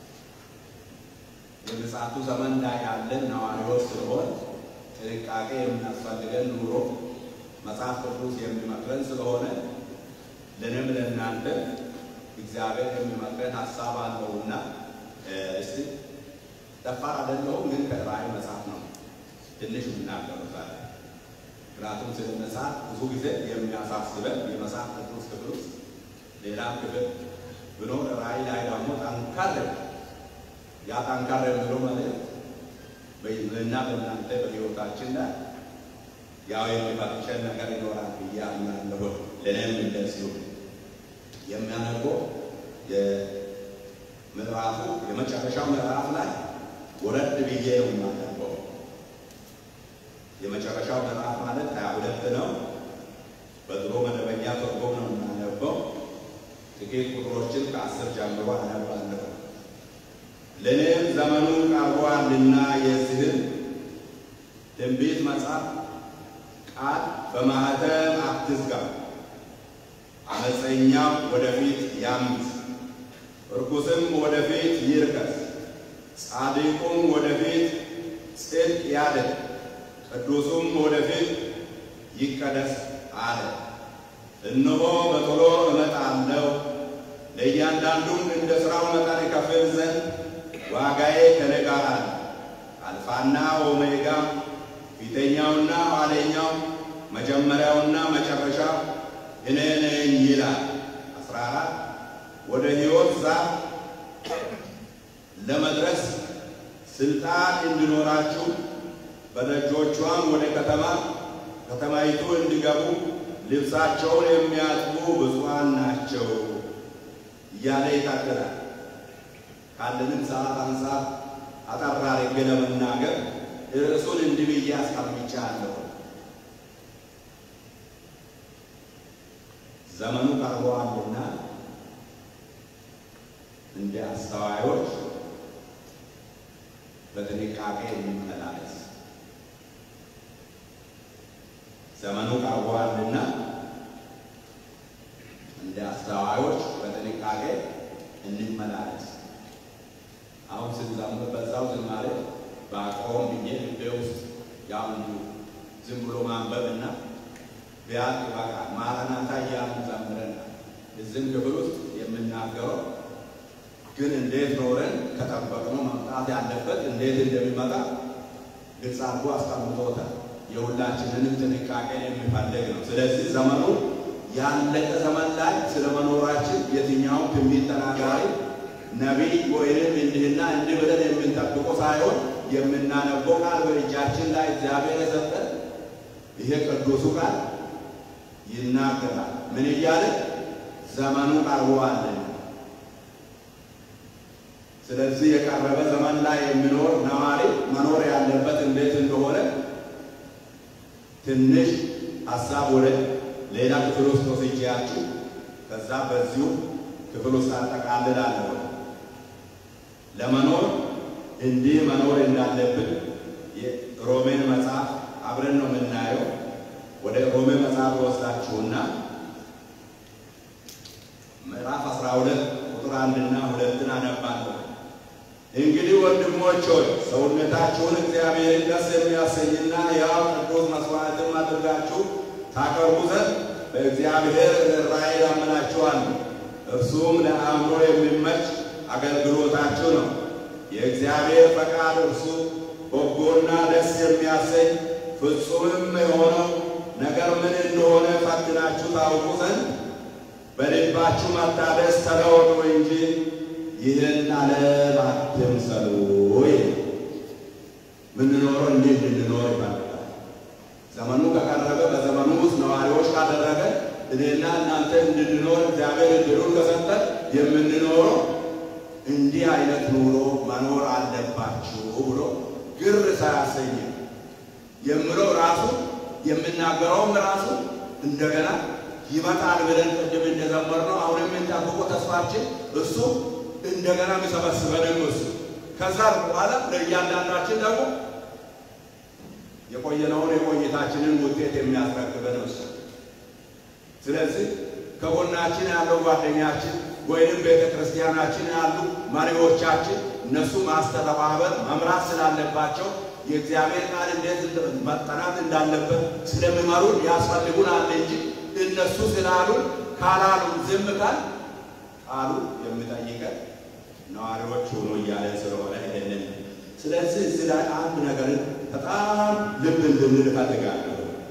የምጽአቱ ዘመን ላይ ያለን ነዋሪዎች ስለሆን ጥንቃቄ የሚያስፈልገን ኑሮ መጽሐፍ ቅዱስ የሚመክረን ስለሆነ ለእኔም ለእናንተ እግዚአብሔር የሚመክረን ሀሳብ አለውና እስቲ ደፋር አይደለሁም፣ ግን ከራእይ መጽሐፍ ነው ትንሽ የምናገረው ዛሬ። ምክንያቱም ስለ መጽሐፍ ብዙ ጊዜ የሚያሳስበን የመጽሐፍ ቅዱስ ክፍል ውስጥ ሌላ ክፍል ብሎ ራእይ ላይ ደግሞ ጠንካር ያ ጠንካር የሚለው ማለት በእና በእናንተ በሕይወታችን ላይ ያው የሚፈትሸን ነገር ይኖራል ብዬ አምናለሁ። ለእኔም እንደዚሁ የሚያነበው የምዕራፉ የመጨረሻው ምዕራፍ ላይ ወረድ ብዬ ነው የማነበው። የመጨረሻው ምዕራፍ ማለት ሀያ ሁለት ነው። በድሮ መደበኛ ትርጉም ነው የማነበው። ጥቂት ቁጥሮችን ከአስር ጀምሮ አነባለሁ። ለእኔም ዘመኑ ቀርቧልና የዚህን ትንቢት መጽሐፍ ቃል በማኅተም አትዝጋ። አመፀኛው ወደፊት ያምፅ፣ እርኩስም ወደፊት ይርከስ፣ ጻድቁም ወደፊት ጽድቅ ያድርግ፣ ቅዱሱም ወደፊት ይቀደስ አለ። እነሆ በቶሎ እመጣለሁ፣ ለእያንዳንዱም እንደ ሥራው መጠን እከፍል ዘንድ ዋጋዬ ከእኔ ጋር አለ። አልፋና ኦሜጋ ፊተኛውና ኋለኛው መጀመሪያውና መጨረሻው እኔ ነኝ ይላል። አስራ አራት ወደ ሕይወት ዛፍ ለመድረስ ስልጣን እንዲኖራችሁ በደጆቿም ወደ ከተማ ከተማይቱ እንዲገቡ ልብሳቸውን የሚያጥቡ ብፁዓን ናቸው እያለ ይታገላል። ካለንም ሰዓት አንጻር አጠር አድርጌ ለመናገር ርዕሱን እንዲህ ብዬ አስቀምጫለሁ። ዘመኑ ቀርበዋልና እንደ አስተዋዮች በጥንቃቄ እንመላለስ። ዘመኑ ቀርበዋልና እንደ አስተዋዮች በጥንቃቄ እንመላለስ። አሁን ስንዘምር በዛው ዝማሬ በአቆም ብዬ ልቤ ውስጥ ያው እንዲሁ ዝም ብሎ ማንበብና ቢያልቅ ይበቃል። ማረናታ እያልን ዘምረናል። እዚህም ክፍል ውስጥ የምናገረው ግን እንዴት ኖረን ከጠበቅነው መምጣት ያለበት እንዴት እንደሚመጣ ግልጽ አድርጎ አስቀምጦታል። የሁላችንንም ጥንቃቄ የሚፈልግ ነው። ስለዚህ ዘመኑ ያለቀ ዘመን ላይ ስለ መኖራችን የትኛውም ትንቢት ተናጋሪ ነቢይ ወይንም እንዲህና እንዲህ ብለን የምንጠብቀው ሳይሆን የምናነበው ቃል በእጃችን ላይ እግዚአብሔር የሰጠን ይሄ ቅዱሱ ቃል ይናገራል። ምን እያለ ዘመኑ ቀርቧል። ስለዚህ የቀረበ ዘመን ላይ የሚኖር ነዋሪ መኖር ያለበት እንዴት እንደሆነ ትንሽ ሀሳብ ወደ ሌላ ክፍል ውስጥ ወስጄያችሁ ከዛ በዚሁ ክፍል ውስጥ አጠቃልላለሁ። ለመኖር እንዲህ መኖር እንዳለብን የሮሜን መጽሐፍ አብረን ነው የምናየው። ወደ ሮሜ መጽሐፍ ወስዳችሁና ምዕራፍ 12 ቁጥር አንድና ሁለትን አነባለሁ። እንግዲህ ወንድሞች ሆይ ሰውነታችሁን እግዚአብሔርን ደስ የሚያሰኝና ያው ቅዱስ መስዋዕትም አድርጋችሁ ታቀርቡ ዘንድ በእግዚአብሔር ርኅራኄ እለምናችኋለሁ። እርሱም ለአእምሮ የሚመች አገልግሎታችሁ ነው። የእግዚአብሔር ፈቃድ እርሱ በጎና ደስ የሚያሰኝ ፍጹምም የሆነው ነገር ምን እንደሆነ ፈትናችሁ ታውቁ ዘንድ በልባችሁ መታደስ ተለወጡ እንጂ ይህን ዓለም አትምሰሉ። ምንኖረው እንዴት እንድንኖር ይፈልጋል። ዘመኑ ከቀረበ በዘመኑ ውስጥ ነዋሪዎች ካደረገ እኔና እናንተ እንድንኖር እግዚአብሔር እድሉን ከሰጠን የምንኖረው እንዲህ አይነት ኑሮ መኖር አለባችሁ ብሎ ግር ሳያሰኝ የምለው ራሱ የምናገረውም ራሱ እንደገና ይመጣል ብለን ቅድም እንደዘመርነው አሁን የምንጠብቀው ተስፋችን እሱ እንደገና የሚሰበስበንም እሱ ከዛ በኋላ ለእያንዳንዳችን ደግሞ የቆየነውን የቆይታችንን ውጤት የሚያስረክበን እሱ። ስለዚህ ከጎናችን ያለው ጓደኛችን ወይንም ቤተ ክርስቲያናችን ያሉ መሪዎቻችን እነሱ ማስተባበር መምራት ስላለባቸው የእግዚአብሔር ቃል እንዴት መጠናት እንዳለበት ስለሚመሩን ያስፈልጉናል እንጂ እነሱ ስላሉን ካላሉ ዝም ካል ቃሉ የሚጠይቀን ነዋሪዎች ሆኖ እያለ ስለሆነ ይሄንን ስለዚህ እዚህ ላይ አንድ ነገርን በጣም ልብ እንድንል እፈልጋለሁ።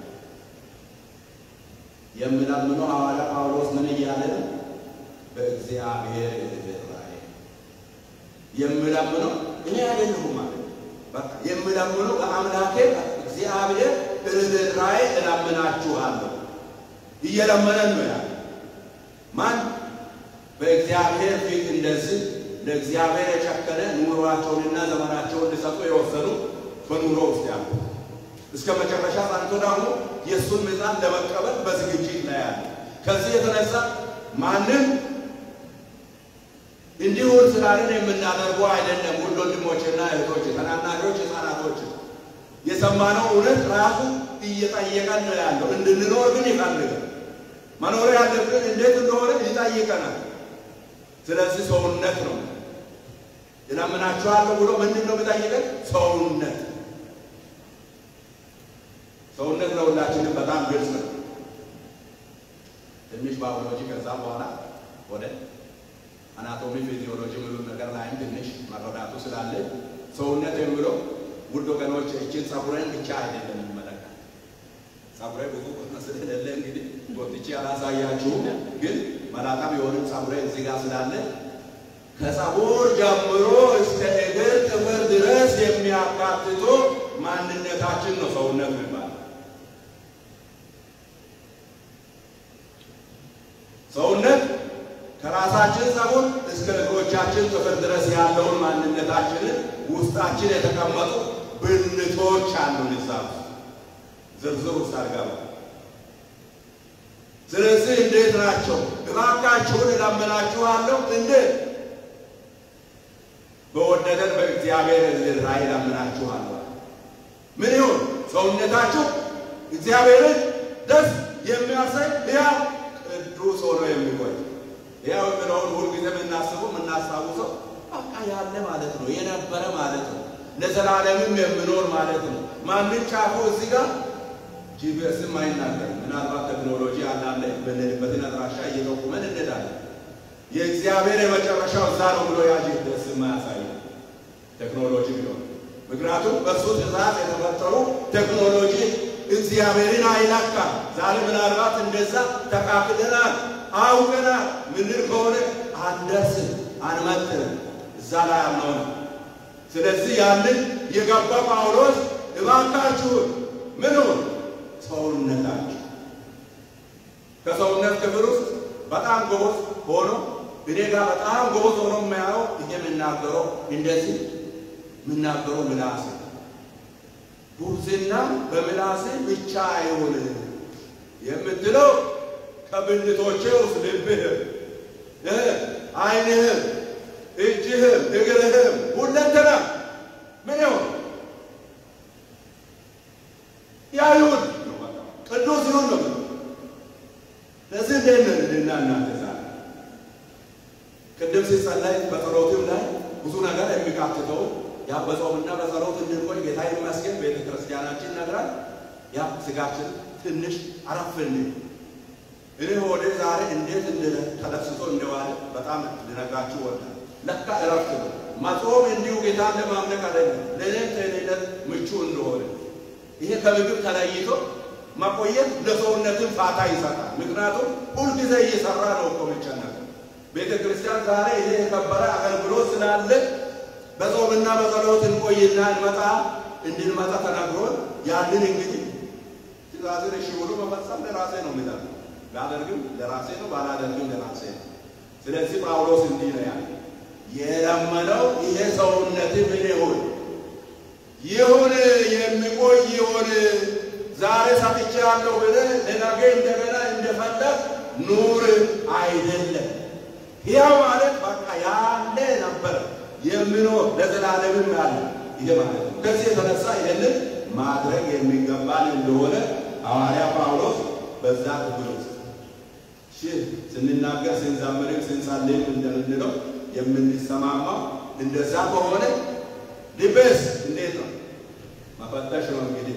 የምለምነው ሐዋርያ ጳውሎስ ምን እያለ ነው? በእግዚአብሔር ርኅራኄ የምለምነው እኔ አይደለሁም ማለት በቃ የምለምነው በአምላኬ እግዚአብሔር ርኅራኄ እለምናችኋለሁ። እየለመነን ነው ያለ ማን በእግዚአብሔር ፊት እንደዚህ ለእግዚአብሔር የጨከነ ኑሯቸውንና ዘመናቸውን ሊሰጡ የወሰኑ በኑሮ ውስጥ ያሉ እስከ መጨረሻ ጸንቶ ደግሞ የእሱን ሚዛን ለመቀበል በዝግጅት ላይ ያለ ከዚህ የተነሳ ማንም እንዲሁን ስላለን የምናደርገው አይደለም። ውድ ወንድሞችና እህቶች፣ ተናናሾች፣ ህፃናቶች የሰማነው እውነት ራሱ እየጠየቀን ነው ያለው። እንድንኖር ግን ይፈልጋል። መኖር ያለብን እንዴት እንደሆነ ይጠይቀናል። ስለዚህ ሰውነት ነው እለምናችኋለሁ ብሎ ምንድን ነው የሚጠይቀን? ሰውነት ሰውነት ለሁላችንም በጣም ግልጽ ነው። ትንሽ ባዮሎጂ ከዛ በኋላ ወደ አናቶሚ ፊዚዮሎጂ ምሉ ነገር ላይም ትንሽ መረዳቱ ስላለ ሰውነት የሚለው ውድ ወገኖች እችን ጸጉሬን ብቻ አይደለም የሚመለከት ጸጉሬ ብዙ ቁጥር ስለሌለ እንግዲህ ጎትቼ አላሳያችሁም፣ ግን መላጣ ቢሆንም ጸጉሬ እዚህ ጋር ስላለ ከጸጉር ጀምሮ እስከ እግር ጥፍር ድረስ የሚያካትቶ ማንነታችን ነው ሰውነት የሚባለው። ሰውነት ከራሳችን ጸጉር እስከ እግሮቻችን ጥፍር ድረስ ያለውን ማንነታችንን ውስጣችን የተቀመጡ ብልቶች አሉን። እዛ ዝርዝር ውስጥ አልገባም። ስለዚህ እንዴት ናቸው? እባካችሁን እለምናችኋለሁ። እንዴት በወደደን በእግዚአብሔር ርኅራኄ እለምናችኋለሁ። ምን ይሁን ሰውነታችሁ እግዚአብሔርን ደስ የሚያሰኝ ሕያው ቅዱስ ሆኖ የሚቆይ ሕያው የሚለውን ሁልጊዜ የምናስበው የምናስታውሰው በቃ ያለ ማለት ነው፣ የነበረ ማለት ነው፣ ለዘላለምም የሚኖር ማለት ነው። ማንም ጫፉ እዚህ ጋር ጂፒኤስም አይናገርም። ምናልባት ቴክኖሎጂ አንዳንድ የምንሄድበትን አድራሻ እየጠቁመን እንሄዳለን። የእግዚአብሔር የመጨረሻው እዛ ነው ብሎ ያ ጂፒኤስ የማያሳየው ቴክኖሎጂ ቢሆን ምክንያቱም በእሱ ትእዛዝ የተፈጠሩ ቴክኖሎጂ እግዚአብሔርን አይለካም። ዛሬ ምናልባት እንደዛ ተቃክደናል፣ አውቀናል ምንል ከሆነ አንደርስም፣ አንመጥንም እዛ ላይ ያልነውን። ስለዚህ ያንን የገባ ጳውሎስ እባካችሁን ምኑን ሰውነታችሁ ከሰውነት ክፍል ውስጥ በጣም ጎበዝ ሆኖ እኔ ጋር በጣም ጎበዝ ሆኖ የሚያየው ይሄ የምናገረው እንደዚህ የምናገረው ምላስ ጉብዝና በምላስ ብቻ አይሆን የምትለው ከብልቶቼ ውስጥ ልብህም፣ ዓይንህም፣ እጅህም፣ እግርህም ሁለንተና ምን ይሆን ያ ይሁን ቅዱስ ይሁን ነው። ለዚህ እንዴት ነን እኔና እናንተ ዛሬ ቅድም ሲጸለይ በጸሎትም ላይ ብዙ ነገር የሚቃትተው ያ በጾምና በጸሎት እንድንቆይ ጌታ ይመስገን ቤተ ክርስቲያናችን ነግራል። ያ ስጋችን ትንሽ አረፍ እንዲል እኔ ሆዴ ዛሬ እንዴት ተደስቶ እንደዋለ በጣም ልነግራችሁ ወዳል። ለካ እረፍት ነው መጾም። እንዲሁ ጌታን ለማምለክ አይደለም፣ ለእኔም ጤንነት ምቹ እንደሆነ ይሄ ከምግብ ተለይቶ መቆየት ለሰውነትን ፋታ ይሰጣል። ምክንያቱም ሁልጊዜ እየሰራ ነው እኮ የሚጨነቀው ቤተ ክርስቲያን ዛሬ ይሄ የከበረ አገልግሎት ስላለ በጾምና በጸሎት እንቆይና እንመጣ እንድንመጣ ተነግሮን ያንን እንግዲህ ትእዛዝን እሺ ብሎ መፈጸም ለራሴ ነው የሚጠቅመው። ባደርግም ለራሴ ነው፣ ባላደርግም ለራሴ ነው። ስለዚህ ጳውሎስ እንዲህ ነው ያለ የለመነው ይሄ ሰውነት ምን ይሁን ይሁን የሚቆይ ይሁን ዛሬ ሰጥቼአለሁ ብለህ ለነገ እንደገና እንደፈለግ ኑር አይደለም። ሕያው ማለት በቃ ያለ ነበረ የሚኖር ለዘላለምም ያለ ይሄ ማለት ነው። ከዚህ የተነሳ ይህንን ማድረግ የሚገባን እንደሆነ ሐዋርያ ጳውሎስ በዛ ክፍል ውስጥ ስንናገር ስንዘምርም ስንጸልይም እንደምንለው የምንሰማማው እንደዛ ከሆነ ልቤስ እንዴት ነው መፈተሽ ነው እንግዲህ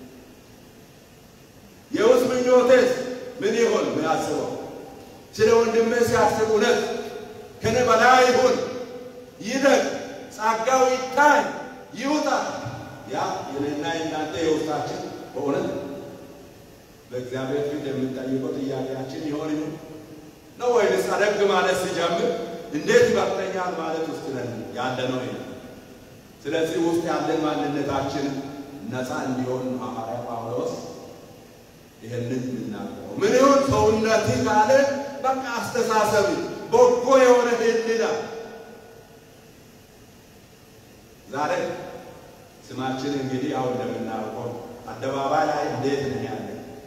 የውስጥ ምኞቴስ ምን ይሆን የሚያስበው ስለ ወንድሜ ሲያስብ እውነት ከኔ በላይ ይሁን ይደግ ጸጋው ይታይ ይውጣ ያ የኔና የእናንተ የውስጣችን በእውነት በእግዚአብሔር ፊት የምንጠይቀው ጥያቄያችን ይሆን ይሁን ነው ወይንስ አደግ ማለት ሲጀምር እንዴት ይበቅተኛል ማለት ውስጥ ነን ያለ ነው ይሄ ስለዚህ ውስጥ ያለን ማንነታችን ነፃ እንዲሆን ሐዋርያ ጳውሎስ ይህንን የምናገረው ምን ይሁን ሰውነት ካለ በቃ አስተሳሰብ በጎ የሆነ ህሊና ዛሬ ስማችን እንግዲህ አሁን እንደምናውቀው አደባባይ ላይ እንዴት ነን ያለ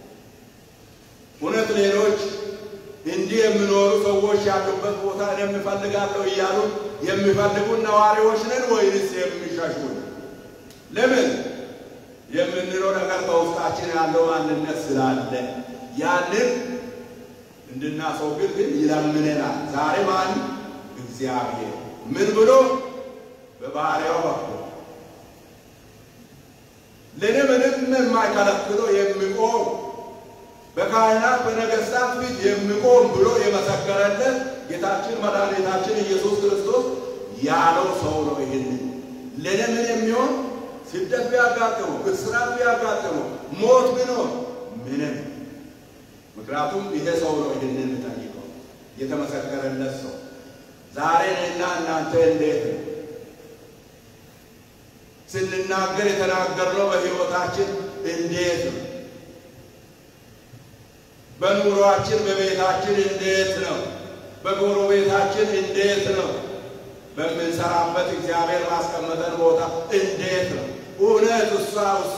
እውነት ሌሎች እንዲህ የሚኖሩ ሰዎች ያሉበት ቦታ እኔም እፈልጋለሁ እያሉ የሚፈልጉን ነዋሪዎች ነን ወይንስ የሚሸሹን? ለምን የምንለው ነገር በውስጣችን ያለው ማንነት ስላለ ያንን እንድናስወግድ ግን ይለምነናል። ዛሬ ማን? እግዚአብሔር ምን ብሎ በባህሪያው በኩል ለእኔ ምንም የማይከለክለው የሚቆም በካህናት በነገሥታት ፊት የሚቆም ብሎ የመሰከረለት ጌታችን መድኃኒታችን ኢየሱስ ክርስቶስ ያለው ሰው ነው። ይህንን ለእኔ ምን የሚሆን ስደት ቢያጋጥመው፣ እስራት ቢያጋጥመው፣ ሞት ቢኖር ምንም ምክንያቱም ይሄ ሰው ነው ይህንን የሚጠይቀው የተመሰከረለት ሰው። ዛሬ እኔና እናንተ እንዴት ነው ስንናገር የተናገርነው? በሕይወታችን እንዴት ነው? በኑሯችን በቤታችን እንዴት ነው? በጎረቤታችን እንዴት ነው? በምንሰራበት እግዚአብሔር ማስቀመጠን ቦታ እንዴት ነው? እውነት እሷ እሱ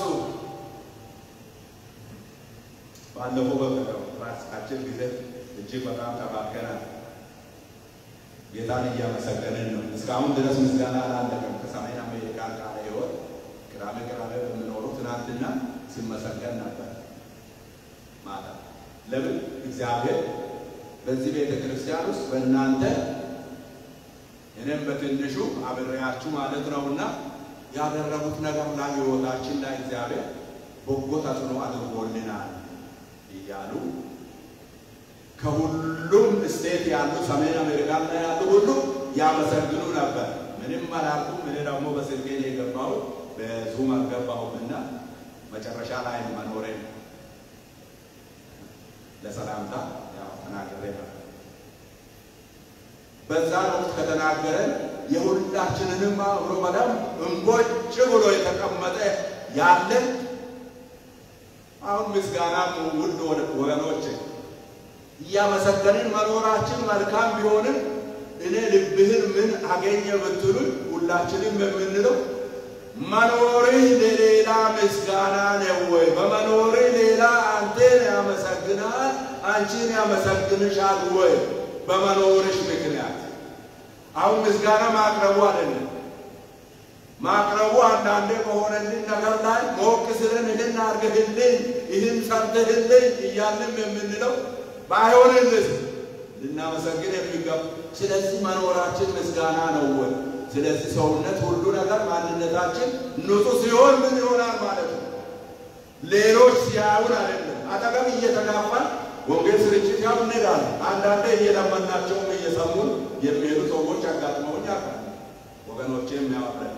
ባለፈው በቀደም ራሳችን ጊዜ እጅግ በጣም ተባርከናል። ጌታን እያመሰገንን ነው። እስካሁን ድረስ ምስጋና አላለቀም። ከሰሜን አሜሪካ ቃለ ሕይወት ቅዳሜ ቅዳሜ በምኖሩ ትናንትና ሲመሰገን ነበር ማታ። ለምን እግዚአብሔር በዚህ ቤተ ክርስቲያን ውስጥ በእናንተ እኔም በትንሹ አብሬያችሁ ማለት ነውና ያደረጉት ነገር ላይ ሕይወታችን ላይ እግዚአብሔር በጎ ተጽዕኖ አድርጎልናል እያሉ ከሁሉም ስቴት ያሉ ሰሜን አሜሪካ ላይ ያሉ ሁሉ ያመሰግኑ ነበር። ምንም አላልኩም። እኔ ደግሞ በስልኬ ነው የገባሁት፣ በዙም አልገባሁምና መጨረሻ ላይ መኖሬ ለሰላምታ ያው ተናግሬ ነበር። በዛን ወቅት ከተናገረን የሁላችንንም አብሮ በደንብ እንቦጭ ብሎ የተቀመጠ ያለን አሁን ምስጋና ውድ ወገኖች እያመሰገንን መኖራችን መልካም ቢሆንም እኔ ልብህን ምን አገኘ ብትሉኝ ሁላችንም የምንለው መኖርህ ለሌላ ምስጋና ነው ወይ? በመኖርህ ሌላ አንተን ያመሰግናል፣ አንቺን ያመሰግንሻል ወይ? በመኖርሽ ምክንያት አሁን ምስጋና ማቅረቡ አይደለም። ማቅረቡ አንዳንዴ በሆነልን ነገር ላይ ሞቅ ስለን ይህን አድርገህልኝ፣ ይህን ሰርተህልኝ እያልንም የምንለው ባይሆንልስ ልናመሰግን የሚገባ ስለዚህ መኖራችን ምስጋና ነው ወይ? ስለዚህ ሰውነት ሁሉ ነገር ማንነታችን ንጹሕ ሲሆን ምን ይሆናል ማለት ነው? ሌሎች ሲያዩን አይደለም። አጠገብ እየተጋፋን ወንጌል ስርጭት ያው እንሄዳለን። አንዳንዴ እየለመናቸውም እየሰሙን የሚሄዱ ሰዎች አጋጥመውኝ ያውቃል። ወገኖቼ የሚያወራል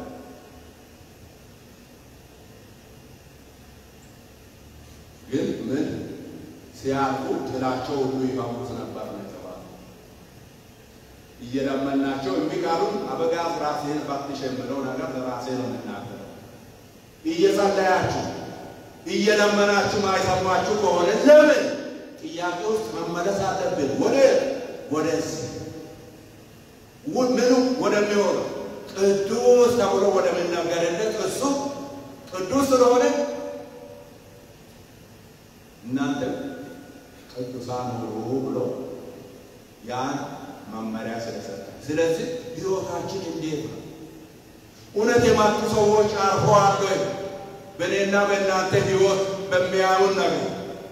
ግን ምን ሲያልፉ ትላቸው ሁሉ ይፈሙት ነበር ነው የተባለው። እየለመናቸው የሚቃሉን አበጋዝ ራሴን ፈትሽ የምለው ነገር ለራሴ ነው የምናገረው። እየጸለያችሁ እየለመናችሁ ማይሰማችሁ ከሆነ ለምን ጥያቄ ውስጥ መመለስ አለብን። ወደ ወደዚህ ምኑ ወደሚሆነው ቅዱስ ተብሎ ወደሚነገርለት እሱ ቅዱስ ስለሆነ እናንተ ቅዱሳን ሁኑ ብሎ ያን መመሪያ ስለሰጠ፣ ስለዚህ ሕይወታችን እንዴት ነው? እውነት የመጡ ሰዎች አርፈዋል ወይ? በእኔና በእናንተ ሕይወት በሚያዩን ነገር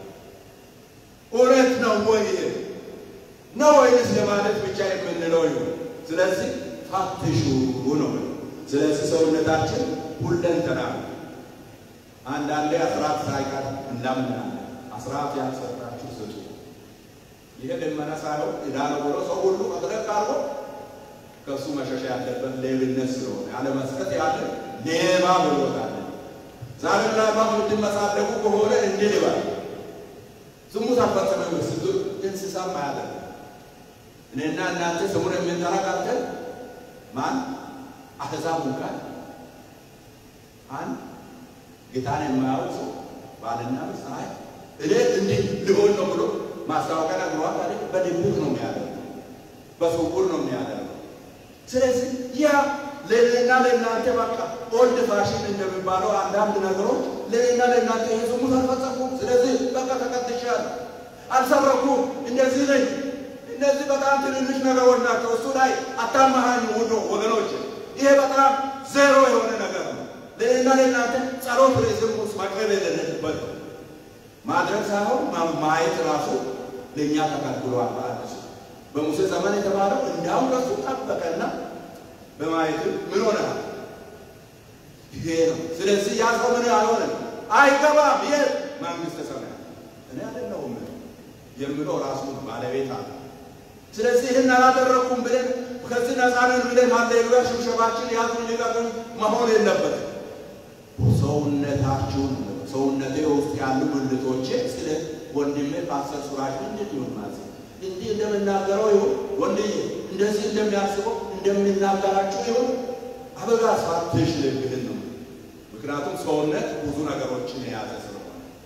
እውነት ነው ወይ? ይሄ ነው ወይንስ ለማለት ብቻ የምንለው ይሁን? ስለዚህ ፈትሹ ነው። ስለዚህ ሰውነታችን ሁለንተና አንዳንዴ አስራት ሳይቀር እናምናለን። አስራት ያልሰጣችሁ ስጡ። ይሄ ልመና ሳይሆን ዕዳ ነው ብሎ ሰው ሁሉ መድረክ አርጎ ከእሱ መሸሻ ያለበት ሌብነት ስለሆነ ያለመስጠት ያለ ሌባ ብሎታል። ዛሬ ምናልባት የምትመጻደቁ ከሆነ እንዲህ ይባል ዝሙት አልፈጸመም ስትሉ እንስሳም አያደርግ እኔና እናንተ ስሙን የምንጠራ ቃልተን ማን አሕዛብ እንኳን አንድ ጌታን የማያውቅ ሰው ባልና ሚስት አይ እኔ እንዲህ ሊሆን ነው ብሎ ማስታወቂያ ነግሯል አይደል? በድብቅ ነው የሚያደርገው፣ በስውር ነው የሚያደርገው። ስለዚህ ያ ለእኔና ለእናንተ በቃ ኦልድ ፋሽን እንደሚባለው አንዳንድ ነገሮች ለእኔና ለእናንተ ይሄ ዝሙት አልፈጸምኩም፣ ስለዚህ በቃ ተቀጥቻለሁ፣ አልሰረኩም፣ እንደዚህ ነኝ። እነዚህ በጣም ትንንሽ ነገሮች ናቸው። እሱ ላይ አታመሃኝ ውዶ ወገኖች፣ ይሄ በጣም ዜሮ የሆነ ነገር ነው። ለእኔና ለእናንተ ጸሎት ርዕስም ውስጥ መቅረብ የሌለበት ማድረግ ሳይሆን ማየት ራሱ ለእኛ ተከልክሏል። በአዲሱ በሙሴ ዘመን የተባለው እንዲያውም ከሱ ጠበቀና በማየትም ምን ሆነሃል? ይሄ ነው። ስለዚህ ያ ሰው ምን አልሆነም፣ አይገባም። የት መንግሥተ ሰማያት እኔ አይደለሁም የምለው ራሱ ባለቤት አለ። ስለዚህ ይህን አላደረግኩም ብለን ከዚህ ነፃ ነን ብለን ሃሌሉያ ሽብሸባችን ያዙን ሊቀቁን መሆን የለበትም። ሰውነታችሁን ሰውነቴ ውስጥ ያሉ ብልቶቼ ስለ ወንድሜ ፓስተር ሱራጅ እንዴት ይሆን ማለት እንዲህ እንደምናገረው ይሁን ወንድዬ እንደዚህ እንደሚያስበው እንደሚናገራችሁ ይሁን አበጋ ሳትሽ ልብህን ነው። ምክንያቱም ሰውነት ብዙ ነገሮችን የያዘ ስለሆነ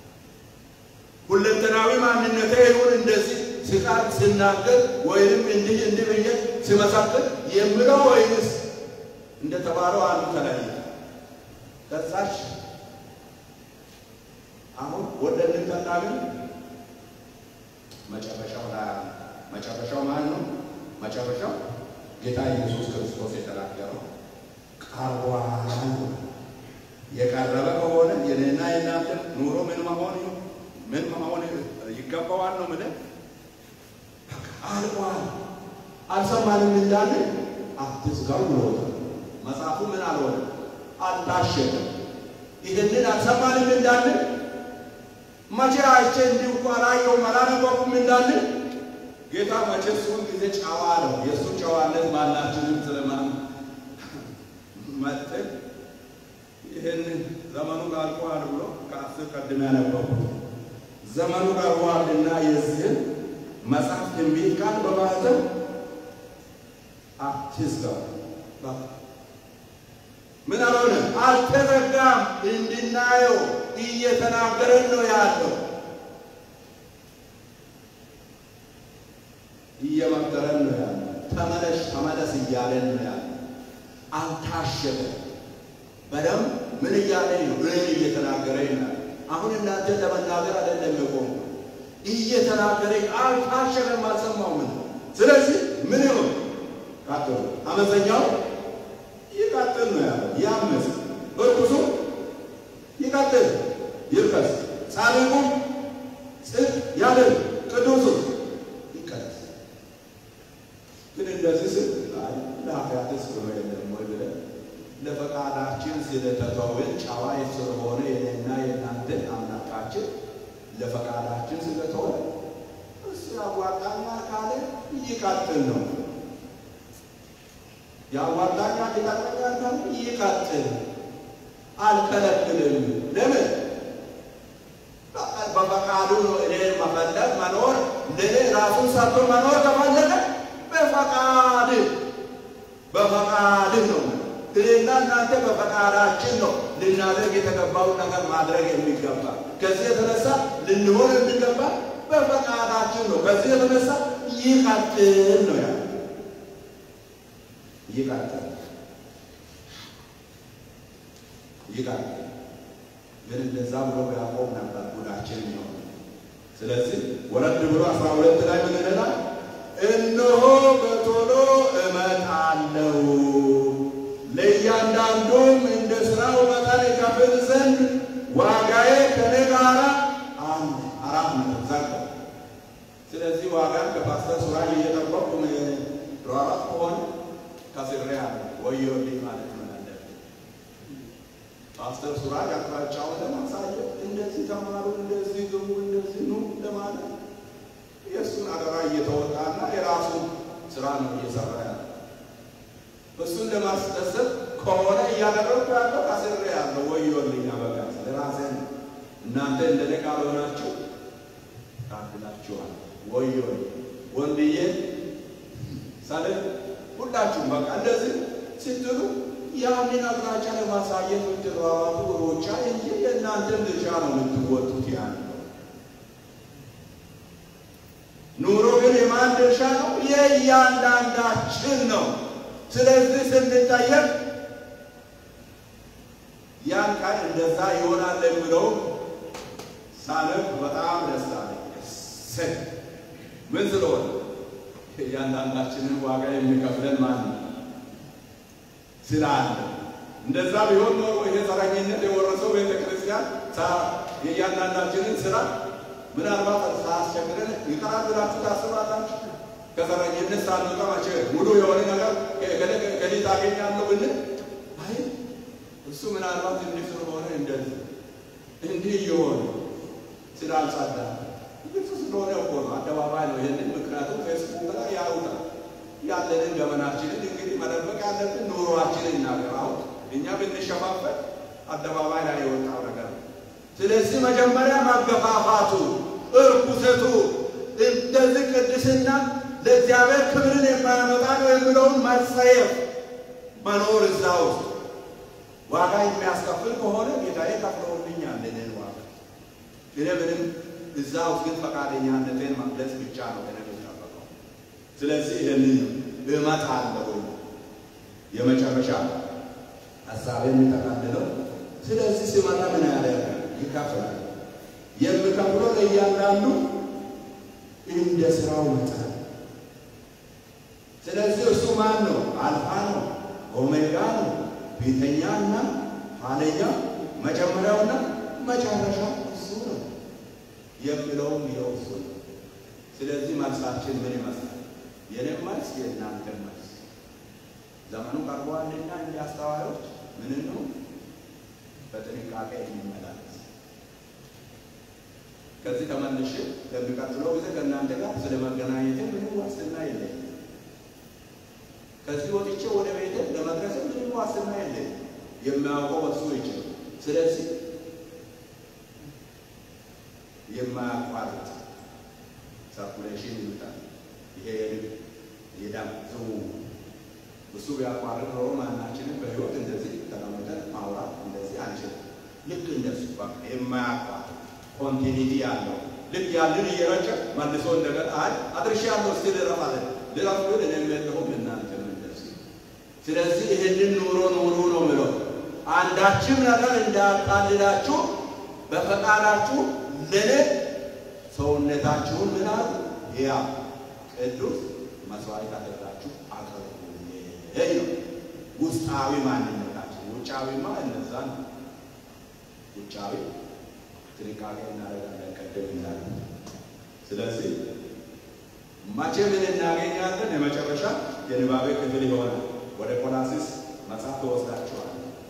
ሁለንተናዊ ማንነቴ ይሁን እንደዚህ ስቃር ስናገር ወይንም እንዲህ እንዲህ ብዬ ስመሰክር የምለው ወይንስ እንደተባለው አንዱ ተለየ ከዛች አሁን ወደ እንጠላለን መጨረሻው ላይ መጨረሻው ማን ነው? መጨረሻው ጌታ ኢየሱስ ክርስቶስ የተናገረው ቀርቧል። የቀረበ ከሆነ የኔና የናንተ ኑሮ ምን መሆን ምን መሆን ይገባዋል ነው ምን አልቋል። አልሰማንም እንዳለ አትዝጋው ብሎታል መጽሐፉ። ምን አልሆነ አልታሸገም። ይህንን አልሰማንም እንዳለ መቼ አይቼ እንዲሁ እኮ አላየሁም አላነበብኩም እንዳለ ጌታ መቼ እሱን ጊዜ ጨዋ ነው። የእሱ ጨዋነት ማናችንም ስለማን መጥተን ይህንን ዘመኑ አልቋል ብሎ ከአስር ቀድሜ ያነበብኩት ዘመኑ ቀርቧልና የዚህን መጽሐፍ ትንቢት ቃል በማህተም አትዝጋው። ምን አልሆነ አልተዘጋም፣ እንድናየው እየተናገረን ነው ያለው። እየመከረን ነው ያለው። ተመለሽ ተመለስ እያለን ነው ያለው። አልታሸገም። በደም ምን እያለኝ ነው? እኔን እየተናገረኝ ነው። አሁን እናንተን ለመናገር አይደለም የቆሙ እየተናገረኝ አልታሸገም፣ አልሰማው ምን ስለዚህ ምን ይሆን ቀጥሎ አመፀኛው ይቀጥል ነው ያለው። ያምፅ እርኩሱ ይቀጥል ይርከስ፣ ጻድቁ ጽድቅ ያድርግ፣ ቅዱሱ ይቀደስ። ግን እንደዚህ ስል አይ ለኃጢአትስ ብሎ የለም ወይ ብለን ለፈቃዳችን ስለተተውን ጨዋ ስለሆነ የኔና የእናንተ አምላካችን ለፈቃዳችን ስለተወ እሱ ያዋጣኛል ካለ ይቀጥል ነው። ያዋጣኛል ይጠቅመኛል ካለ ይቀጥል፣ አልከለክልም። ለምን በፈቃዱ ነው። እኔን መፈለግ መኖር ለእኔ ራሱን ሰርቶ መኖር ከፈለገ በፈቃድ በፈቃድ ነው። እኔና እናንተ በፈቃዳችን ነው ልናደርግ የተገባውን ነገር ማድረግ የሚገባ። ከዚህ የተነሳ ልንሆን የሚገባ በፈቃዳችን ነው። ከዚህ የተነሳ ይቀጥል ነው ያለ ይቀጥል ይቀጥል። ግን እንደዛ ብሎ ያዕቆብ ነበር ጉዳችን ነው። ስለዚህ ወረድ ብሎ አስራ ሁለት ላይ ምን ይላል? እነሆ በቶሎ እመጣለሁ ለእያንዳንዱም እንደ ሥራው መጠን እከፍል ዘንድ ዋጋዬ ከኔ ጋር አንድ አራት ነጥብ ዘጋ። ስለዚህ ዋጋን ከፓስተር ሱራጅ እየጠበቁ ሯራት ከሆነ ከስሬ አለ ወዮልኝ ማለት ነው ያለ ፓስተር ሱራጅ አቅጣጫውን ለማሳየት እንደዚህ ተማሩ፣ እንደዚህ ግቡ፣ እንደዚህ ኑ ለማለት የእሱን አደራ እየተወጣና የራሱን ስራ ነው እየሰራ ያለ እሱን ለማስደሰት ከሆነ እያደረግኩ ያለው አስሬ ያለው ወዮልኝ በቃ ለራሴ ነው። እናንተ እንደኔ ካልሆናችሁ ታድላችኋል። ወዮልኝ ወንድዬ ሳለ ሁላችሁም በቃ እንደዚህ ስትሉ ያንን አቅጣጫ ለማሳየት የምትሯሯጡ ሩጫ እንጂ የእናንተም ድርሻ ነው የምትወጡት። ያን ኑሮ ግን የማን ድርሻ ነው? የእያንዳንዳችን ነው። ስለዚህ ስንጠየቅ ያን ቃል እንደዛ ይሆናል የሚለው ሳነብ በጣም ደስ አለኝ። እሰይ ምን ስለሆነ እያንዳንዳችንን ዋጋ የሚከፍለን ማን ነው ስላለ። እንደዛ ቢሆን ኖሮ ይሄ ዘረኝነት የወረሰው ቤተ ክርስቲያን የእያንዳንዳችንን ስራ ምናልባት ሳያስቸግረን ይቀራል ብላችሁ ታስባላችሁ? ከዘረኝነት ሳንወጣ መቼ ሙሉ የሆነ ነገር ከሊት አገኛለሁ ብንል አይ እሱ ምናልባት እንዲህ ስለሆነ እንደዚህ እንዲህ እየሆነ ስላልጸዳ ግልጽ ስለሆነ እኮ ነው፣ አደባባይ ነው። ይህንን ምክንያቱም ፌስቡክ ላይ ያውታል ያለንን ገመናችንን እንግዲህ መደበቅ ያለብን ኑሯችንን እናገር። አሁን እኛ ብንሸፋፈን አደባባይ ላይ የወጣው ነገር ነው። ስለዚህ መጀመሪያ መገፋፋቱ፣ እርኩሰቱ እንደዚህ ቅድስና ለእግዚአብሔር ክብርን የማያመጣ ነው የሚለውን መጸየፍ መኖር እዛ ውስጥ ዋጋ የሚያስከፍል ከሆነ ጌታዬ ከፍለውልኛል እኔን ዋጋ እኔ ምንም እዛ ውስጥ ግን ፈቃደኛነቴን መግለጽ ብቻ ነው ከእኔ የሚጠበቀው። ስለዚህ ይህንን እመጣለሁ የመጨረሻ ሀሳብ የሚጠቃልለው ስለዚህ ሲመጣ ምን ያደርጋል? ይከፍላል። የሚከፍለው ለእያንዳንዱ እንደ ስራው መጠን። ስለዚህ እሱ ማን ነው? አልፋ ነው፣ ኦሜጋ ነው፣ ፊተኛና ኋለኛ፣ መጀመሪያውና መጨረሻው እሱ ነው የሚለውም ይኸው እሱ ነው። ስለዚህ መልሳችን ምን ይመስላል? የኔም መልስ የእናንተ መልስ ዘመኑ ቀርቧልና እንደ አስተዋዮች ምን ነው በጥንቃቄ የሚመላለስ ከዚህ ተመልሼ ለሚቀጥለው ጊዜ ከእናንተ ጋር ስለ መገናኘት ምንም ዋስትና የለኝም። ከዚህ ወጥቼ ወደ ቤት ለመድረስ ምንም ዋስትና የለኝም። የሚያውቀው እሱ ይችላል። ስለዚህ የማያቋርጥ ሰርኩሌሽን ይሉታል። ይሄ የልብ የደም ዝውውር እሱ ቢያቋርጥ ኖሮ ማናችንም በህይወት እንደዚህ ተቀምጠን ማውራት እንደዚህ አንችልም። ልክ እንደሱ በቃ የማያቋርጥ ኮንቲኒቲ ያለው ልክ ያንን እየረጨ መልሶ እንደገና አይ አድርሻ ያለው እስኪ ልረፍ አለ ልረፍ ግን እኔም የለሁም እናንተም እንደዚህ። ስለዚህ ይህንን ኑሮ ኑሩ ነው ምለው አንዳችም ነገር እንዳያቃልላችሁ በፈቃዳችሁ ለኔ ሰውነታችሁን ምን አሉ ያ ቅዱስ መስዋዕት አድርጋችሁ አቅርቡልኝ ነው ውስጣዊ ማንነታችን። ውጫዊማ እነዛ ነው። ውጫዊ ጥንቃቄ እናደርጋለን ቀደም ይላል። ስለዚህ መቼ ምን እናገኛለን? የመጨረሻ የንባቤ ክፍል ይሆናል። ወደ ቆላሲስ መጽሐፍ ተወስዳችኋል።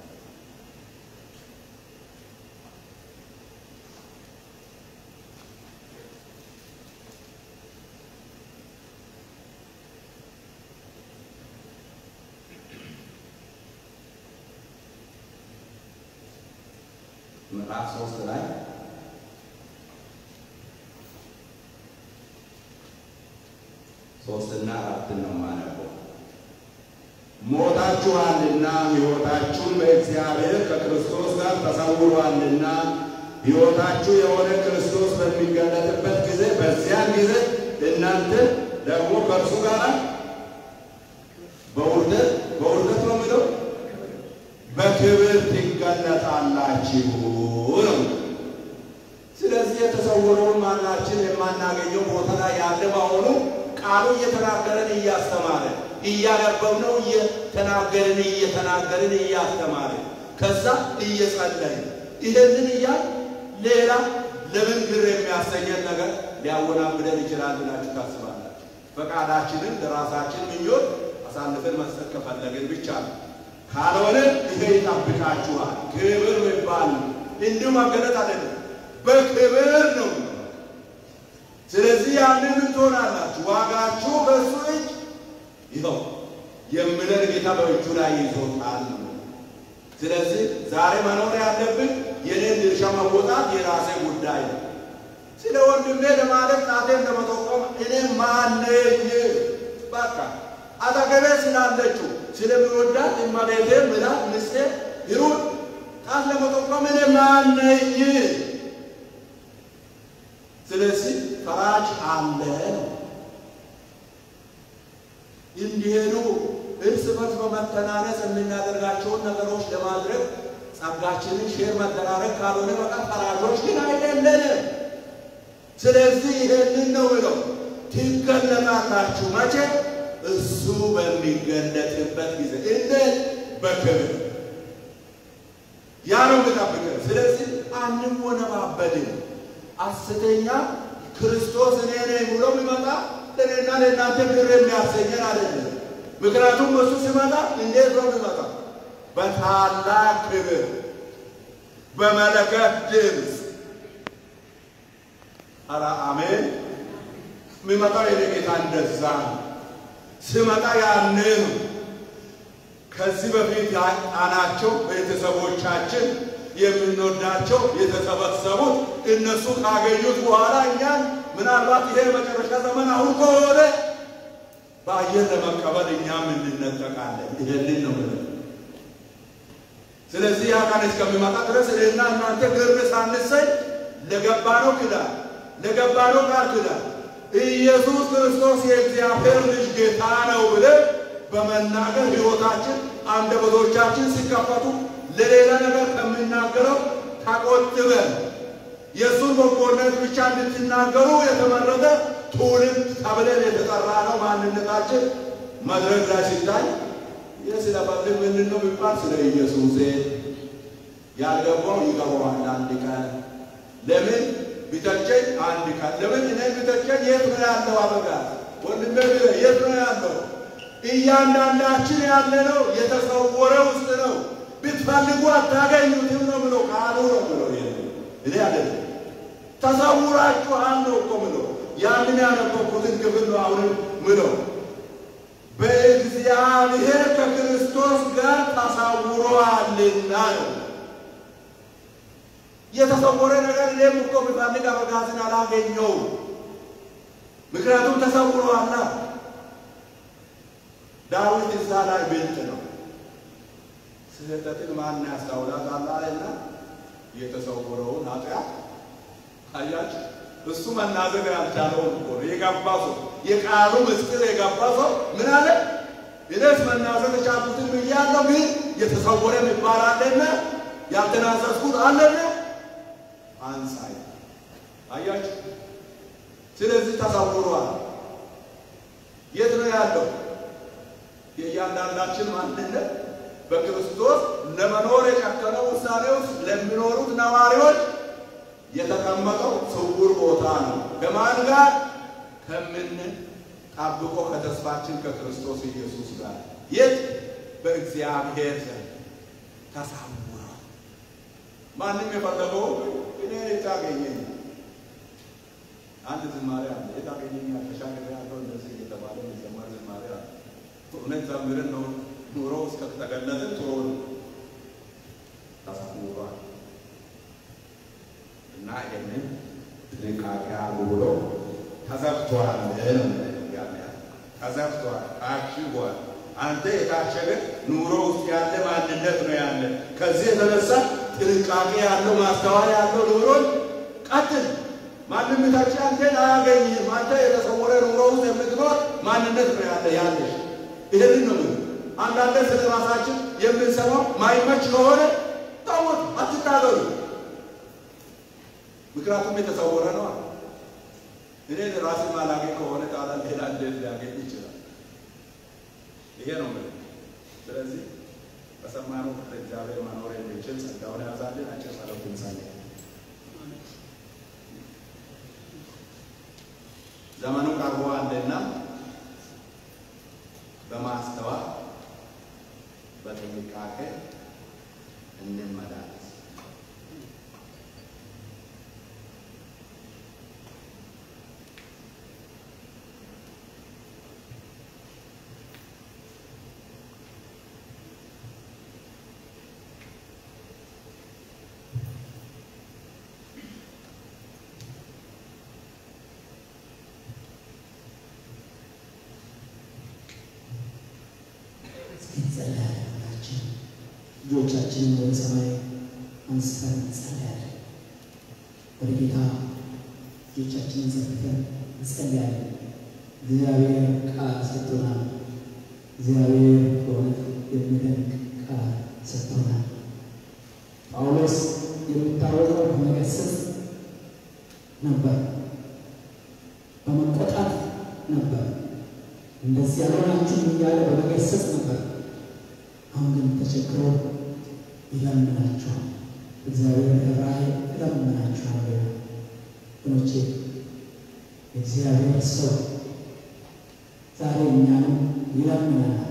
ምዕራፍ ሶስት ላይ ሶስትና አራትን ነው የማነበው። ሞታችኋልና ሕይወታችሁን በእግዚአብሔር ከክርስቶስ ጋር ተሰውሯልና ሕይወታችሁ የሆነ ክርስቶስ በሚገለጥበት ጊዜ በዚያን ጊዜ እናንተ ደግሞ ከእርሱ ጋር በውርደት በውርደት ነው የሚለው በክብር ትገለጣላችሁ ነው። ስለዚህ የተሰወረውን ማናችን የማናገኘው ቦታ ላይ ያለ መሆኑ ቃሉ እየተናገረን እያስተማረን እያነበብነው እየተናገርን እየተናገርን እያስተማረን ከዛ እየጸለይን ይህንን እያል ሌላ ለምን ግር የሚያሰኘን ነገር ሊያወናብደን ይችላል ብላችሁ ታስባላችሁ? ፈቃዳችንን ለራሳችን ምኞት አሳልፈን መስጠት ከፈለግን ብቻ ነው። ካልሆነ ይሄ ይጠብቃችኋል። ክብር የሚባል እንዲሁ መገለጥ አይደለም፣ በክብር ነው። ስለዚህ ያንን ምን ትሆናላችሁ? ዋጋችሁ በእሱ እጅ ይኸው የምለን ጌታ በእጁ ላይ ይዞታል ነው። ስለዚህ ዛሬ መኖር ያለብን የኔን ድርሻ መወጣት የራሴ ጉዳይ ነው። ስለ ወንድሜ ለማለት ጣቴን ለመጠቆም እኔ ማነኝ? በቃ አጠገቤ ስላለችው ስለሚወዳት እመቤቴ ምላት ምስቴ ይሩን ጣት ለመጠቆም እኔ ማነኝ? ስለዚህ ፈራጅ አለ እንዲሄዱ እርስ በርስ በመተናነስ የምናደርጋቸውን ነገሮች ለማድረግ ጸጋችንን ሼር መደራረግ ካልሆነ በቀር ፈራጆች ግን አይደለንም። ስለዚህ ይሄንን ነው ብለው ትገለጣላችሁ። መቼ? እሱ በሚገለጥበት ጊዜ እንዴት? በክብር ያ ነው የሚጠብቀን። ስለዚህ አንወነባበድም። ሐሰተኛ ክርስቶስ እኔ ነኝ ብሎ የሚመጣ ለእኔና ለእናንተ ግር የሚያሰኘን አይደለም። ምክንያቱም እሱ ሲመጣ እንዴት ነው የሚመጣ? በታላቅ ክብር፣ በመለከት ድምፅ። ኧረ አሜን። የሚመጣው የኔ ጌታ እንደዛ ነው። ስመጣ ያኔ ነው። ከዚህ በፊት ያጣናቸው ቤተሰቦቻችን የምንወዳቸው የተሰበሰቡት እነሱ ካገኙት በኋላ እኛን ምናልባት ይሄ የመጨረሻ ዘመን አሁን ከሆነ በአየር ለመቀበል እኛም እንነጠቃለን። ይሄንን ነው ብለን ስለዚህ ያ ቀን እስከሚመጣ ድረስ እኔና እናንተ ግር ሳንሰኝ ለገባነው ኪዳን ለገባነው ቃል ኪዳን ኢየሱስ ክርስቶስ የእግዚአብሔር ልጅ ጌታ ነው ብለን በመናገር ሕይወታችን አንደበቶቻችን ሲከፈቱ ለሌላ ነገር ከምናገረው ተቆጥበን የእሱን በጎነት ብቻ እንድትናገሩ የተመረጠ ትውልድ ተብለን የተጠራ ነው። ማንነታችን መድረክ ላይ ሲታይ ይህ ስለፈልግ ምንድን ነው የሚባል ስለ ኢየሱስ ያልገባው ይገባዋል አንድ ቀን ለምን ቢተቸኝ አንድ ቀን ለምን እኔ ቢተቸኝ የት ነው ያለው አበጋዝ ወንድሜ ቢለ የት ነው ያለው እያንዳንዳችን ያለ ነው የተሰወረ ውስጥ ነው ብትፈልጉ አታገኙትም ነው ብሎ ቃሉ ነው ብሎ እኔ አይደለም ተሰውራችኋል ነው እኮ ምሎ ያንን ያነበብኩትን ክፍል ነው አሁንም ምለው በእግዚአብሔር ከክርስቶስ ጋር ተሰውሯልና ነው የተሰወረ ነገር እኔም እኮ ብፈልግ አበጋዝን አላገኘውም ምክንያቱም ተሰውሯላ ዳዊት እዛ ላይ ብልጥ ነው ስህተትን ማን ያስታውላታል አለና የተሰወረውን ኃጢአት አያችሁ እሱ መናዘግ ያልቻለውን እኮ ነው የገባ ሰው የቃሉ ምስጢር የገባ ሰው ምን አለ እኔስ መናዘግ የቻልኩትን ብያለሁ ግን የተሰወረ የሚባል አለና ያልተናዘዝኩት አለና አንሳይ አያችሁ ስለዚህ ተሰውሯል የት ነው ያለው የእያንዳንዳችን ማንነት በክርስቶስ ለመኖር የጨከነው ውሳኔ ውስጥ ለሚኖሩት ነዋሪዎች የተቀመጠው ስውር ቦታ ነው። ከማን ጋር? ከምን ጠብቆ ከተስፋችን ከክርስቶስ ኢየሱስ ጋር የት? በእግዚአብሔር ዘንድ ተሰውሯል። ማንም የፈለገው እኔ የታገኘኝ አንድ ዝማሬ አለ። የታገኘኝ ተሻገር ያለው እንደዚህ እየተባለ የሚዘመር ዝማሬ አለ። እውነት ዘምርን ነው ኑሮ እስከተገለጠ ጥሩ ነው። ተሰውሯል እና ይህንን ጥንቃቄ አድርጉ ብሎ ተዘግቷል ነው ተዘግቷል፣ ታሽጓል። አንተ የታሸገ ኑሮ ውስጥ ያለ ማንነት ነው ያለ። ከዚህ የተነሳ ጥንቃቄ ያለው ማስተዋል ያለው ኑሮን ቀጥል። ማንም ታች አንተን አያገኝም። አንተ የተሰወረ ኑሮ ውስጥ የምትኖር ማንነት ነው ያለ ያለሽ። ይህንን ነው ምን አንዳንድ ስለ ራሳችን የምንሰማው ማይመች ከሆነ ታወት አትታገሉ። ምክንያቱም የተሰወረ ነው። እኔ ራሴ ማላገኝ ከሆነ ታዲያ ሌላ እንዴት ሊያገኝ ይችላል? ይሄ ነው ምን። ስለዚህ በሰማነው ፍቅር እግዚአብሔር መኖር የሚችል ጸጋውን ያዛልን። አጭር ጸሎት እንጸልይ። ዘመኑ ቀርቧልና በማስተዋል በጥንቃቄ እንመላለስ።
እንጸልያለን። ሁላችን እጆቻችንን ወደ ሰማይ አንስተን እንጸልያለን። ወደ ጌታ እጆቻችንን ዘርግተን እንጸልያለን። እግዚአብሔር ቃል ሰጥቶናል። እግዚአብሔር በእውነት የሚደንቅ ቃል ሰጥቶናል። ጳውሎስ የሚታወቀው በመገሰጽ ነበር፣ በመቆጣት ነበር እንደዚህ ያልሆናችሁም እያለ በመገሰጽ ነበር። አሁን ግን ተቸግሮ ይለምናችኋል። እግዚአብሔር ራእይ ይለምናችኋል። ወገኖቼ የእግዚአብሔር ሰው ዛሬ እኛንም ይለምናል።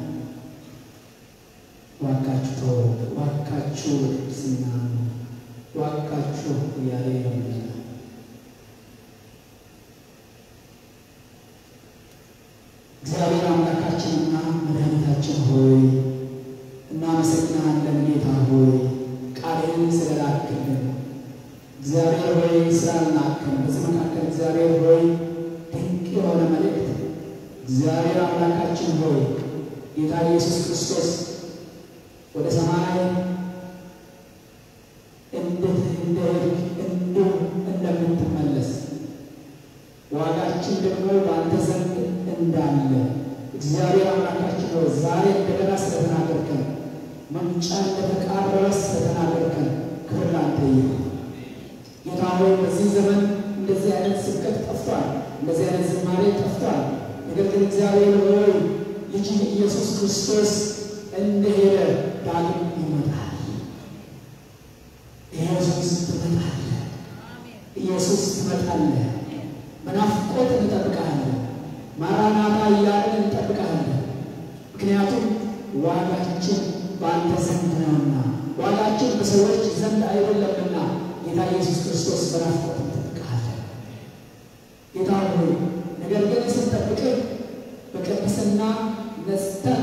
ዋካችሁ ተው፣ ዋካችሁ ቅድስና፣ ዋካችሁ እያለ ይለምናል። እግዚአብሔር አምላካችንና መድኃኒታችን ሆይ እናመሰግናለን። ጌታ ሆይ ቃልህን ስለላክልን እግዚአብሔር ሆይ ስላልናከን በዚህ መካከል እግዚአብሔር ሆይ ድንቅ የሆነ መልእክት እግዚአብሔር አምላካችን ሆይ ጌታ ኢየሱስ ክርስቶስ ወደ ሰማይ እንዴት እንደሄድክ እንዲሁ እንደምትመለስ ዋጋችን ደግሞ በአንተ ዘንድ እንዳለ እግዚአብሔር አምላካችን ሆይ ዛሬ እንደገና ስለተናገርከን መምጫ እንደተቃረበ ስለተናገርከን ክብር ላንተ ይሁን። ጌታ ሆይ በዚህ ዘመን እንደዚህ አይነት ስብከት ጠፍቷል፣ እንደዚህ አይነት ዝማሬ ጠፍቷል። ነገር ግን እግዚአብሔር ሆይ ልጅ ኢየሱስ ክርስቶስ እንደሄደ ዳግም ይመጣል። ኢየሱስ ትመጣለህ፣ ኢየሱስ ትመጣለህ። በናፍቆት እንጠብቃለን። ማራናታ እያለን እንጠብቃለን። ምክንያቱም ዋጋችን በአንተ ዘንድ ነውና፣ ዋጋችን በሰዎች ዘንድ አይደለምና ጌታ ኢየሱስ ክርስቶስ በናፍቆት እንጠብቃለን። ጌታ ሆይ ነገር ግን ስንጠብቅህ በቅድስና ነጽተን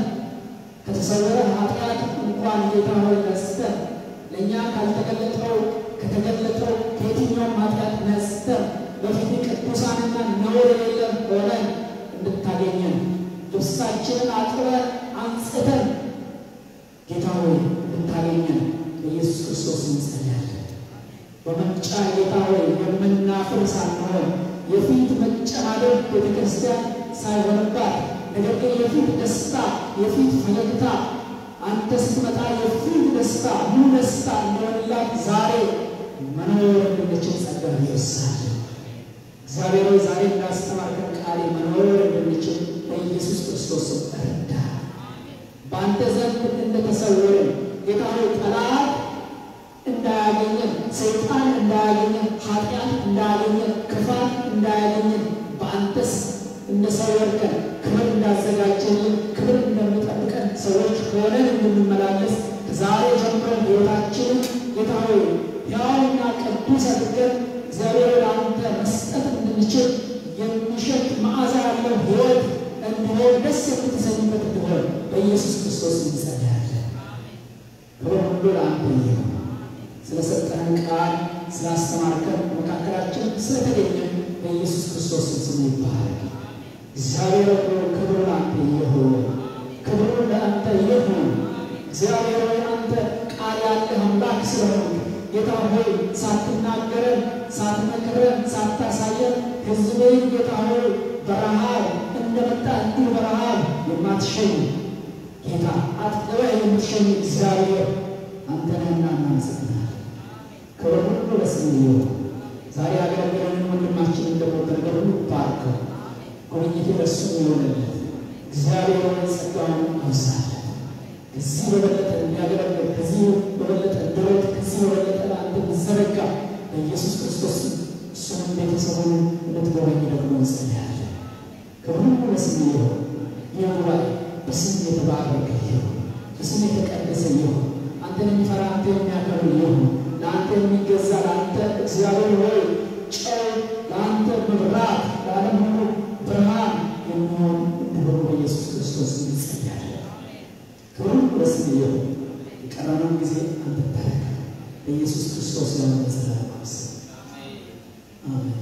ከተሰወረ ኃጢአት እንኳን ጌታ ሆይ ነጽተን ለእኛ ካልተገለጠው ከተገለጠው ከየትኛውም ኃጢአት ነጽተን በፊት ቅዱሳንና ነውር የሌለን ሆነን እንድታገኘን ልብሳችንን አጥበን አንጽተን ጌታ ሆይ እንድታገኘን በኢየሱስ ክርስቶስ እንጸልያለን። በመምጫ ጌታ ሆይ የምናፍር ሳንሆን የፊት መጨማደድ ቤተ ክርስቲያን ሳይሆንባት ነገር ግን የፊት ደስታ የፊት ፈገግታ አንተ ስትመጣ የፊት ደስታ ሙሉ ደስታ እንደሆንላት ዛሬ መኖር እንድንችል ጸጋ ይወሳል። እግዚአብሔር ሆይ ዛሬ እንዳስተማርከን ቃሌ መኖር እንድንችል በኢየሱስ ክርስቶስ እርዳ። በአንተ ዘንድ እንደተሰወርን ጌታ ሆይ ጠላት እንዳያገኘን፣ ሰይጣን እንዳያገኘን፣ ኃጢአት እንዳያገኘን፣ ክፋት እንዳያገኘን በአንተስ እንደሰወርከን ክብር እንዳዘጋጀልን ክብር እንደሚጠብቀን ሰዎች ሆነን እንድንመላለስ ከዛሬ ጀምረን ሕይወታችንን ጌታ ሆይ ሕያውና ቅዱስ አድርገን እግዚአብሔር ወደ አንተ መስጠት እንድንችል የሚሸት መዓዛ ያለው ሕይወት እንዲሆን ደስ የምትሰኝበት እንዲሆን በኢየሱስ ክርስቶስ እንጸልያለን። ክብር ሁሉ ለአንተ ይሁን። ስለሰጠን ቃል ስላስተማርከን መካከላችን ስለተገኘን በኢየሱስ ክርስቶስ ስም ይባረክ። እግዚአብሔር ሆይ ክብር ለአንተ ይሁን፣ ክብሩ ለአንተ ይሁን። እግዚአብሔር ሆይ አንተ ቃል ያለህ አምላክ ስለሆንክ ጌታ ሆይ ሳትናገረን፣ ሳትመክረን፣ ሳታሳየን ሕዝብህን ጌታ ሆይ በረሃብ እንደመጣ እንዲሁ በረሃብ የማትሸኝ ጌታ አጥቅበህ የምትሸኝ እግዚአብሔር አንተ ነህና እናመሰግናለን። ክብር ሁሉ ለስምህ ይሁን። ዛሬ ያገለገለንን ወንድማችንን ደግሞ በነገር ሁሉ ባርከው ጉብኝት ለእሱ የሆነለት እግዚአብሔር ሆይ ጸጋውን አብዛለን። ከዚህ በበለጠ እንዲያገለግል ከዚህ በበለጠ እንዲሮጥ ከዚህ በበለጠ ለአንተ እንዲዘረጋ በኢየሱስ ክርስቶስ እሱንም ቤተሰቡን እንድትጎበኝ ደግሞ እንጸልያለን። ክብር ሁሉ ለስምህ ይሁን። ይህ ጉባኤ በስም የተባረከ ይሁን፣ በስም የተቀደሰ ይሁን። አንተን የሚፈራ አንተ የሚያከብር ይሁን። ለአንተ የሚገዛ ለአንተ እግዚአብሔር ሆይ ጨው፣ ለአንተ መብራት፣ ለዓለም ሁሉ ብርሃን የሚሆን እንዲሆኑ በኢየሱስ ክርስቶስ እንጸልያለን። ክብር ሁሉ ለስምህ ይሁን። የቀረነውን ጊዜ አንተ ተረከብ። በኢየሱስ ክርስቶስ ለሆነ ዘላለም አመስግን። አሜን።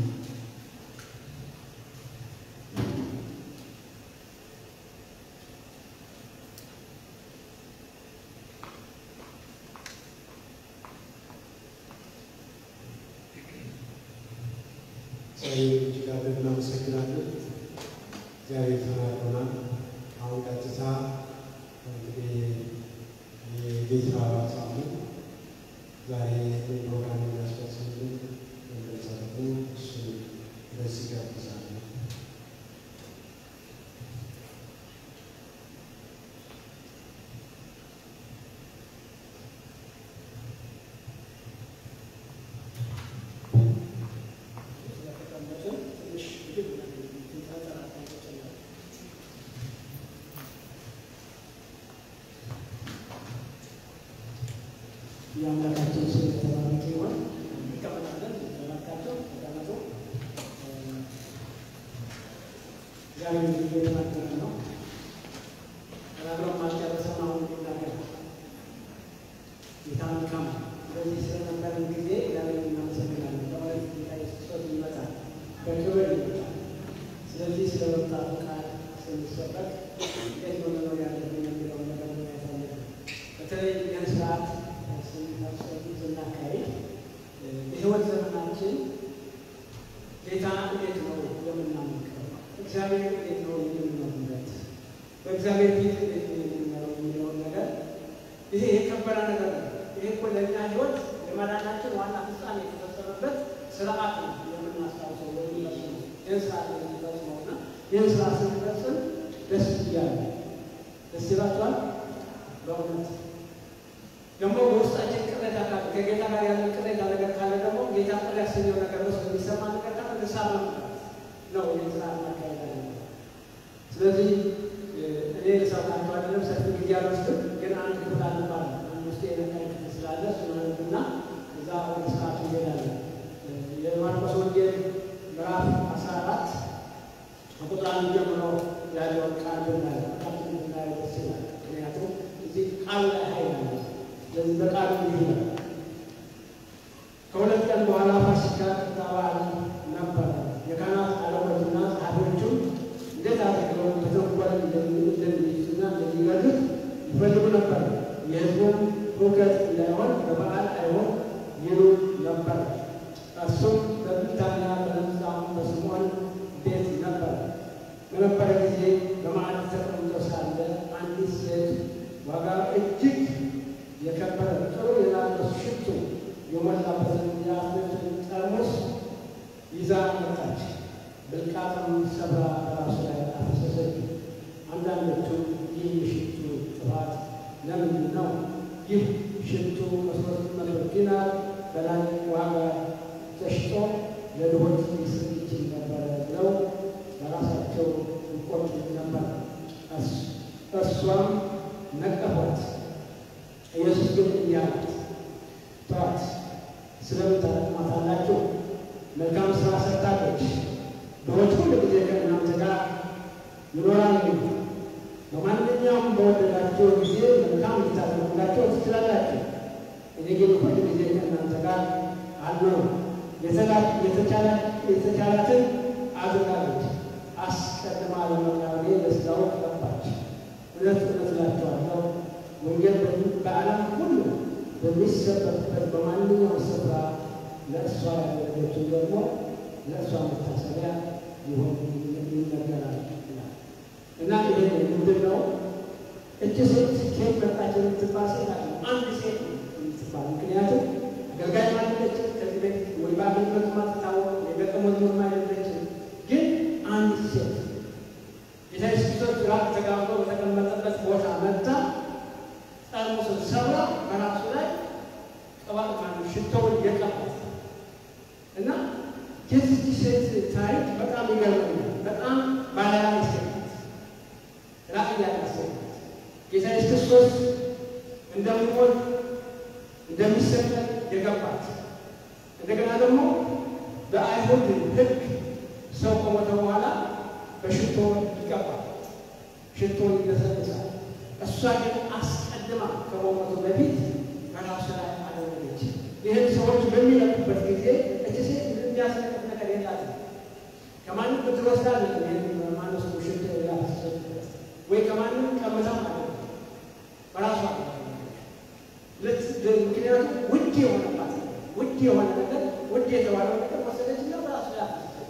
ጸሎት እጅግ አድርገን እናመሰግናለን። እግዚአብሔር ተናግሮናል። አሁን ቀጥታ እንግዲህ የጌታ ሳምንት ዛሬ ፕሮግራም የሚያስፈጽምልን እንደጸለቁ እሱ በዚህ ጋብዛለሁ።
የአምላካችን ስም የተባረከ ይሁን። እንቀመጣለን። ተባርካቸው ተቀመጡ። እግዚአብሔር እየተናገረ ነው። ተናግሮ ማስጨረሰን አሁን የሚናገር ጌታ መልካም ነው። ስለዚህ ስለነበረን ጊዜ እግዚአብሔር እናመሰግናለን። በማለት ጌታ ኢየሱስ ክርስቶስ ይመጣል፣ በክብር ይመጣል። ስለዚህ ስለ ወጣቱ ቃል ስንሰበክ እንዴት ነው መኖር ያለብን የሚለውን ነገር ማየት አለብን። በተለይ ይህን ስርዓት ስንፈጽም ስናካሄድ የህይወት ዘመናችን ጌታ እንዴት ነው የምናመልከው? እግዚአብሔር እንዴት ነው የምንኖርበት? በእግዚአብሔር ፊት እንዴት ነው የምንኖረው የሚለውን ነገር ይሄ የከበረ ነገር ነው። ይሄ እኮ ለእኛ ህይወት የመዳናችን ዋና ፍጻሜ የተፈጸመበት ስርዓት ነው የምናስታውሰው የሚመስሉ ይህን ስርዓት የምንፈጽመው እና ይህን ስርዓት ስንፈጽም ደስ እያለ ደስ ይላችኋል። በእውነት ደግሞ በውስጣችን ቅሬታ ካለ ከጌታ ጋር ያለን ቅሬታ ነገር ካለ ደግሞ ጌታ ጥል ያሰኘው ነገር ውስጥ የሚሰማ ነገር ካለ ንስሐ መምጣት ነው ይህን ስርዓት ማካሄድ አለ። ስለዚህ እኔ ልሰብካቸው አይደለም ሰፊ ጊዜ አልወስድም፣ ግን አንድ ክፍል አንባል አንድ ውስጥ የነካኝ ክፍል ስላለ እሱን አንብና እዛ ወደ ስርዓቱ እንሄዳለን። የማርቆስ ወንጌል ምዕራፍ አስራ አራት ከቁጥር አንድ ጀምሮ ያለውን ቃል ብናየው በጣም ብናየው ደስ ይላል። ምክንያቱም እዚህ ቃሉ ላይ ኃይል አለ። ስለዚህ በቃሉ እንዲህ ይላል። ከሁለት ቀን በኋላ ፋሲካ ቂጣ በዓል ነበረ። የካህናት አለቆችና ጸሐፊዎቹም እንዴት አድርገው በተንኮል እንደሚይዙና እንደሚገድሉት ይፈልጉ ነበር። የሕዝቡም ሁከት እንዳይሆን በበዓል አይሆን ይሉ ነበር። እርሱም በቢታንያ በለምጻሙ በስምዖን ቤት ነበር። በነበረ ጊዜ በማዕድ ተቀምጦ ሳለ አንዲት ሴት ዋጋ እጅግ የከበረ ጥሩ የናርዶስ ሽቱ የሞላበትን የአፍሬቱን ጠርሙስ ይዛ መጣች። ብልቃጥም ሰብራ በራሱ ላይ አፈሰሰች። አንዳንዶቹም ይህ የሽቱ ጥፋት ለምንድን ነው? ይህ ሽቱ ከሦስት መቶ ዲናር በላይ ዋጋ ተሽጦ ለድሆች ሊሰጥ ይችል ነበረ ብለው በራሳቸው ይቆጡ ነበር። እርሷም ነቀፏት። ኢየሱስ ግን እንዲህ አላት፣ ተዋት፣ ስለምን ታደክሟታላችሁ? መልካም ሥራ ሰርታለች። ድሆች ሁሉ ጊዜ ከእናንተ ጋር ይኖራሉ። በማንኛውም በወደዳቸው ጊዜ መልካም ልታደርጉላቸው ትችላላችሁ። እኔ ግን ሁል ጊዜ ከእናንተ ጋር አልኖርም። የተቻላትን አድርጋለች። አስቀድማ ለመቃወሜ በስራው ገባች። እውነት እውነት እላችኋለሁ ወንጌል በዓለም ሁሉ በሚሰበክበት በማንኛውም ስፍራ ለእሷ ያደረገችው ደግሞ ለእሷ መታሰቢያ ይሆን ይነገራል ይላል እና ይሄ ምንድን ነው? እች ሴት ኬት መጣች የምትባል ሴት አለ አንድ ሴት የምትባል ምክንያቱም አገልጋይ ማለች ከዚህ በፊት ወይ በአገልግሎት ማትታወቅ የደቀ መዝሙር አይደለችም። ግን አንድ ሴት ጌታ ኢየሱስ ክርስቶስ ራት ተጋብቶ በተቀመጠበት ቦታ መጥታ ጠርሙስን ሰብራ በራሱ ላይ ቅባት ማለት ሽቶውን የቀባት እና የዚህ ሴት ታሪክ በጣም ይገርመኛል። በጣም ባለራዕይ ሴት ናት። ራዕይ ያላት ሴት ናት። ጌታ ኢየሱስ ክርስቶስ እንደሚሞት እንደሚሰቀል የገባት እንደገና ደግሞ በአይሁድ ሕግ ሰው ከሞተ በኋላ በሽቶ ይቀባል፣ ሽቶ ይለሰልሳል። እሷ ግን አስቀድማ ከመሞቱ በፊት በራሱ ላይ አደረገች። ይህን ሰዎች በሚለቁበት ጊዜ እች ሴት የሚያስለቅቅ ነገር የላትም። ከማንም ብድር ወስዳ ማነው ሰው ሽቶ ያፈሰሰበት ወይ ከማንም ቀምታ ማለት ነው። በራሷ ምክንያቱም ውድ የሆነባት ውድ የሆነ ነገር ውድ የተባለው ነገር ወሰደች እና በራሱ ላይ አፈሰሰች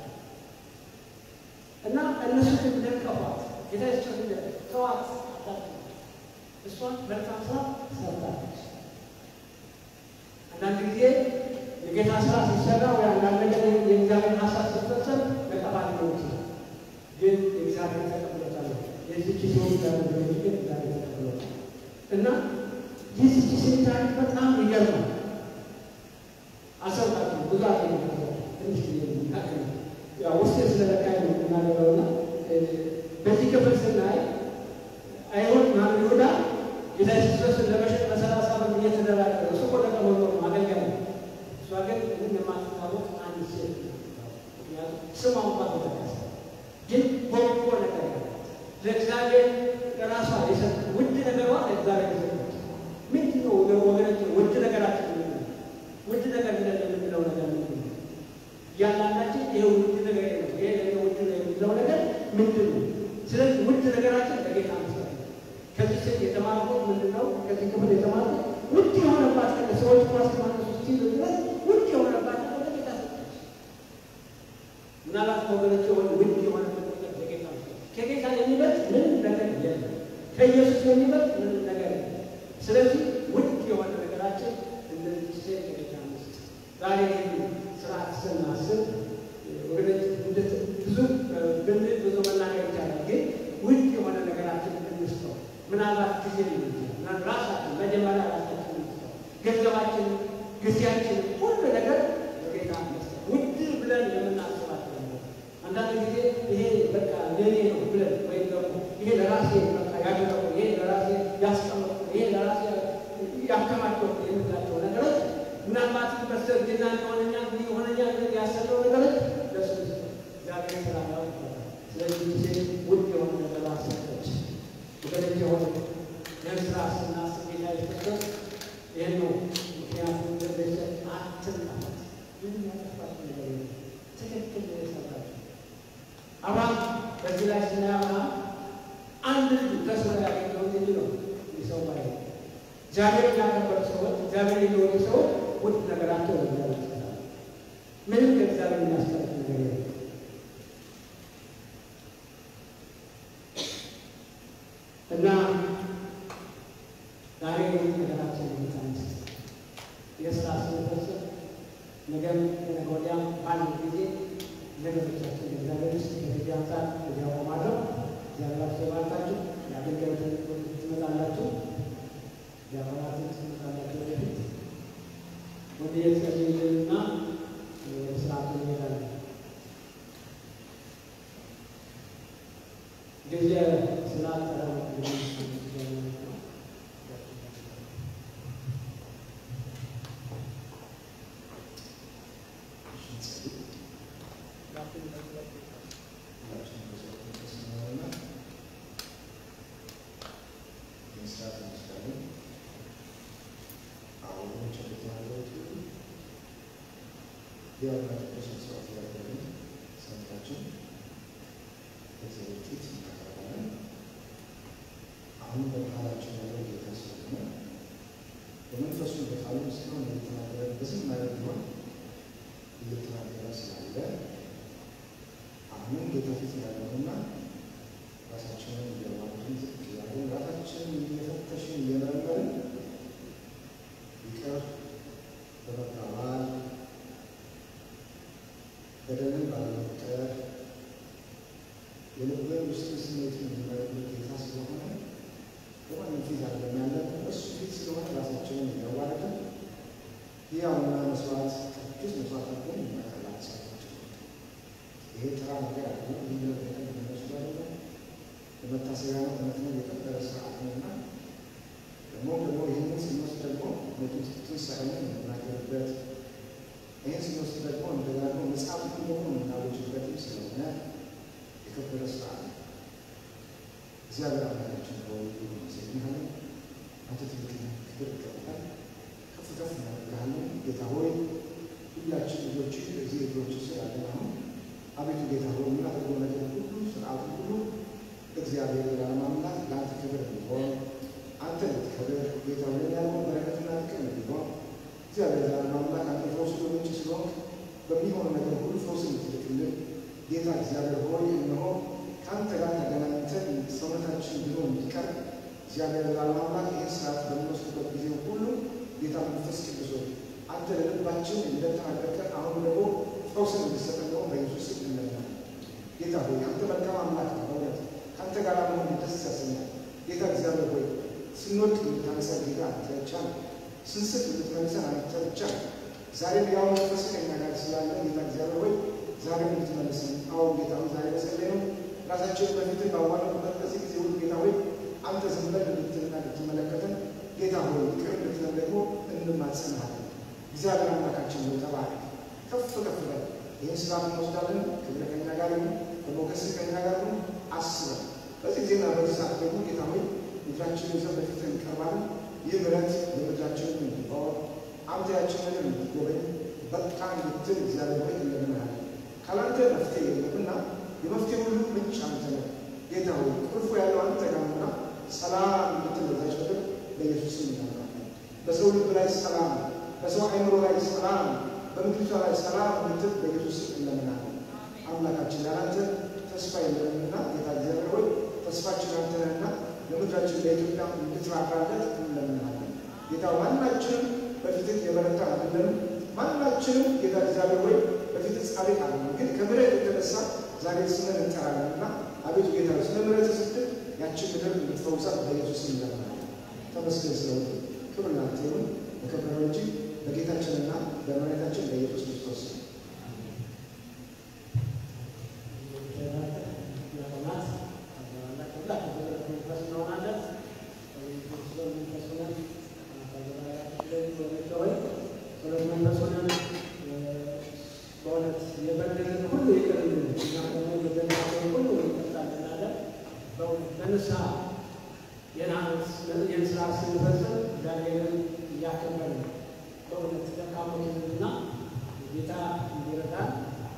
እና እነሱ ግን ነቀፏት። ጌታ ኢየሱስ ተዋት እሷን መልካም ስራ ሰርታለች። አንዳንድ ጊዜ የጌታ ስራ ሲሰራ ወይ አንዳንድ ነገር የእግዚአብሔር ሀሳብ ሲፈጸም ነቀፋት ሊሆን ይችላል። ግን የእግዚአብሔር ተቀብሎታል። የዚች ሴት ያደረገች ግን እግዚአብሔር ተቀብሎታል እና የዚች ሴት ታሪክ በጣም ይገርማል። አሰብታችሁ ብዙ አለ ትንሽ መካከል ያው ውስጤ ስለለካኝ ነው የምናገረውና በዚህ ክፍል ስናይ አይሁድ ማን ይሁዳ ጌታ ኢየሱስ ክርስቶስን ለመሸጥ በሰላሳ ብር እየተደራደረ እሱ እኮ ደቀ መዝሙር ነው፣ አገልጋይ ነው። እሷ ግን ምንም የማትታወቅ አንድ ሴት ምክንያቱም ስሟ እንኳ ተጠቀሰ። ግን በጎ ነገር ገንዘባችን፣ ጊዜያችን፣ ሁሉ ነገር ለጌታ መስጠት ውድ ብለን የምናስባቸው ነገር አንዳንድ ጊዜ ይሄ በቃ ለኔ ነው ብለን ወይም ደግሞ ይሄ ለራሴ በቃ ያደረጉ ይሄ ለራሴ ያስቀመጡ ይሄ ለራሴ ያከማቸው የምንላቸው ነገሮች ምናልባት በስተርጅና ሊሆነኛ ሊሆነኛ ያሰለው ነገሮች ለሱ እግዚአብሔር ስላለው ስለዚህ ጊዜ ውድ የሆነ ነገር አሰጠች ወገኖች የሆነ ይህን ስራ ስናስብ ጌታ የሰጠን ይህን ነው። ምክንያቱም እንደዘ አትንቃት ምንም ያጠፋት ነገር የለም። ትክክል ነው የሰራችው። አብርሃም በዚህ ላይ ስናይ አብርሃም አንድ ልጅ ከስራ ያገኘው የሚለው የሰው ባይ እግዚአብሔር ያከበሩ ሰዎች እግዚአብሔር የሚወዱ ሰዎች ውድ ነገራቸው ለእግዚአብሔር ይሰጣሉ። ምንም ከእግዚአብሔር የሚያስቀርት ነገር የለም። እና ዛሬ ነገራችን የሚታንስ የስራ ስንፈጽም ነገም ከነገ ወዲያም በአንድ ጊዜ ነገሮቻችን እግዚአብሔር ውስጥ ከጊዜ አንጻር እዚያ ቆማለሁ። እግዚአብሔር አስባርካችሁ የአገልጋዮትን ትመጣላችሁ፣ የአባላትን ትመጣላችሁ። ወደፊት ወደ የተጸልይልንና ወደ ስርዓቱ እንሄዳለን። ጊዜ ስላጠረ
አሁን በቃላችን ያለው ጌታ ስለሆነ በመንፈሱ በቃሉ እስካሁን እየተናገረ በዝም ማለት ቢሆን እየተናገረ ስላለ አሁንም ጌታ ፊት ያለውና ራሳችንን እያዋቅን ዝቅ እያለን ራሳችንን እየፈተሽን እየመረመርን ይቅር በመባባል በደልን ባለመቁጠር የልብን ውስጥ ስሜትን የሚመረምር ጌታ ስለሆነ በማንም ፊት አይደለም ያለን እሱ ፊት ስለሆነ ራሳችንን እያዋረድን ሕያውና መስዋዕት ቅዱስ መስዋዕት አድርገን እናቀርባለን። ሰዎችን ይሄ ተራ ነገር አይደለም። ይህ ነገር የሚመስሉ አይደለም። በመታሰቢያ ነው እውነት ነው የከበረ ስርዓት ነውና ደግሞ ደግሞ ይህንን ስንወስድ ደግሞ ትንሣኤንን የምናገርበት ይህን ስንወስድ ደግሞ እንደዛ ደግሞ መጽሐፍ ደግሞ የምናወጅበትም ስለሆነ የከበረ ስርዓት ነው። እግዚአብሔር አምላካችን ሆይ እናመሰግንሃለን። አንተ ትልቅ ክብር ይገባል። ከፍ ከፍ እናደርግሃለን። ጌታ ሆይ ሁላችን ልጆች እዚህ እግሮች ስር ያለን አሁን አቤቱ ጌታ ሆይ የምናደርገው ነገር ሁሉ ስርዓቱ ሁሉ እግዚአብሔር የዓለም አምላክ ለአንተ ክብር እንዲሆን አንተ ልትከብር ጌታ ሆይ ያለው በረከትና ጥቅም እንዲሆን እግዚአብሔር የዓለም አምላክ አንተ ፈውስ ምንጭ ስለሆንክ በሚሆነው ነገር ሁሉ ፈውስን ልትልክልን ጌታ እግዚአብሔር ሆይ እነሆ ከአንተ ጋር ተገናኝተን ሰውነታችን ብሎ እንዲቀር እግዚአብሔር የዓለም አምላክ ይህን ስርዓት በምንወስድበት ጊዜ ሁሉ ጌታ መንፈስ ቅዱስ ሆይ አንተ ለልባችን እንደተናገርከን አሁን ደግሞ ፈውስን እንዲሰጠን ደግሞ በኢየሱስ ስም እንለምናለን። ጌታ ሆይ አንተ መልካም አምላክ ነው። በእውነት ከአንተ ጋር መሆን ደስ ያሰኛል። ጌታ እግዚአብሔር ሆይ ስንወድቅ የምታነሳን ጌታ አንተ ብቻ ነው። ስንስት የምትመልሰን አንተ ብቻ ነው። ዛሬም ያው መንፈስ ከኛ ጋር ስላለ ጌታ እግዚአብሔር ሆይ ዛሬም እንድትመልሰን አሁን ጌታ ሆይ ዛሬ በጸለይ ነው ራሳችንን በፊትህ ባዋረድንበት በዚህ ጊዜ ሁሉ ጌታ ሆይ አንተ ዝም ብለን እንድትልና እንድትመለከተን ጌታ ሆይ ይቅር እንድትለን ደግሞ እንማጸንሃለን። እግዚአብሔር አምላካችን ነው ተባረክ። ከፍ ከፍ በል። ይህን ስራ እንወስዳለን። ክብር ከኛ ጋር ይሁን፣ በሞገስ ከኛ ጋር ይሁን። አስበን በዚህ ጊዜና በዚህ ሰዓት ደግሞ ጌታ ሆይ ምድራችንን ይዘን በፊትህ እንቀርባለን። ይህ ምሕረት የምድራችንን እንዲባወር አንተ ያችንን እንድትጎበኝ በቃ እንድትል እግዚአብሔር ሆይ እንለምንሃለን። ካላንተ መፍትሄ የለምና የመፍትሄ ሁሉ ምንጭ አንተ ነህ። ጌታ ሆይ ቁልፉ ያለው አንተ ጋር ነውና ሰላም እንድትል በዛች ምድር በኢየሱስ ስም እናምናለን። በሰው ልብ ላይ ሰላም፣ በሰው አእምሮ ላይ ሰላም፣ በምድሪቷ ላይ ሰላም እንድትል በኢየሱስ ስም እንለምናለን። አምላካችን ያላንተ ተስፋ የለምና ጌታ እግዚአብሔር ሆይ ተስፋችን አንተ ነህና ለምድራችን ለኢትዮጵያ እንድትራራለት እንለምናለን። ጌታ ማናችንም በፊትህ የበረታ አይደለንም። ማናችንም ጌታ እግዚአብሔር ሆይ በፊትህ ጻድቅ አይደለም። ግን ከምሕረት የተነሳ ዛሬ ስምን እንጠራለን እና አቤቱ ጌታ ሆይ ስለ ምሕረት ስትል ያችን ምድር እንድትፈውሳት በኢየሱስ እንለምናለን። ተመስገን ስለሆነ ክብር ላንተ ይሁን። በከበረው እጅግ
ጸሎት መንፈስ ሆነን በእውነት የበደልን ሁሉ ይቅር እንድንል እና ደግሞ የበደልናቸውን ሁሉ እንጠጣለን አለ። በእውነት በንስሐ ይህን ስራ ስንፈጽም እግዚአብሔርን እያከበርን በእውነት ደካሞችንና ጌታ እንዲረዳን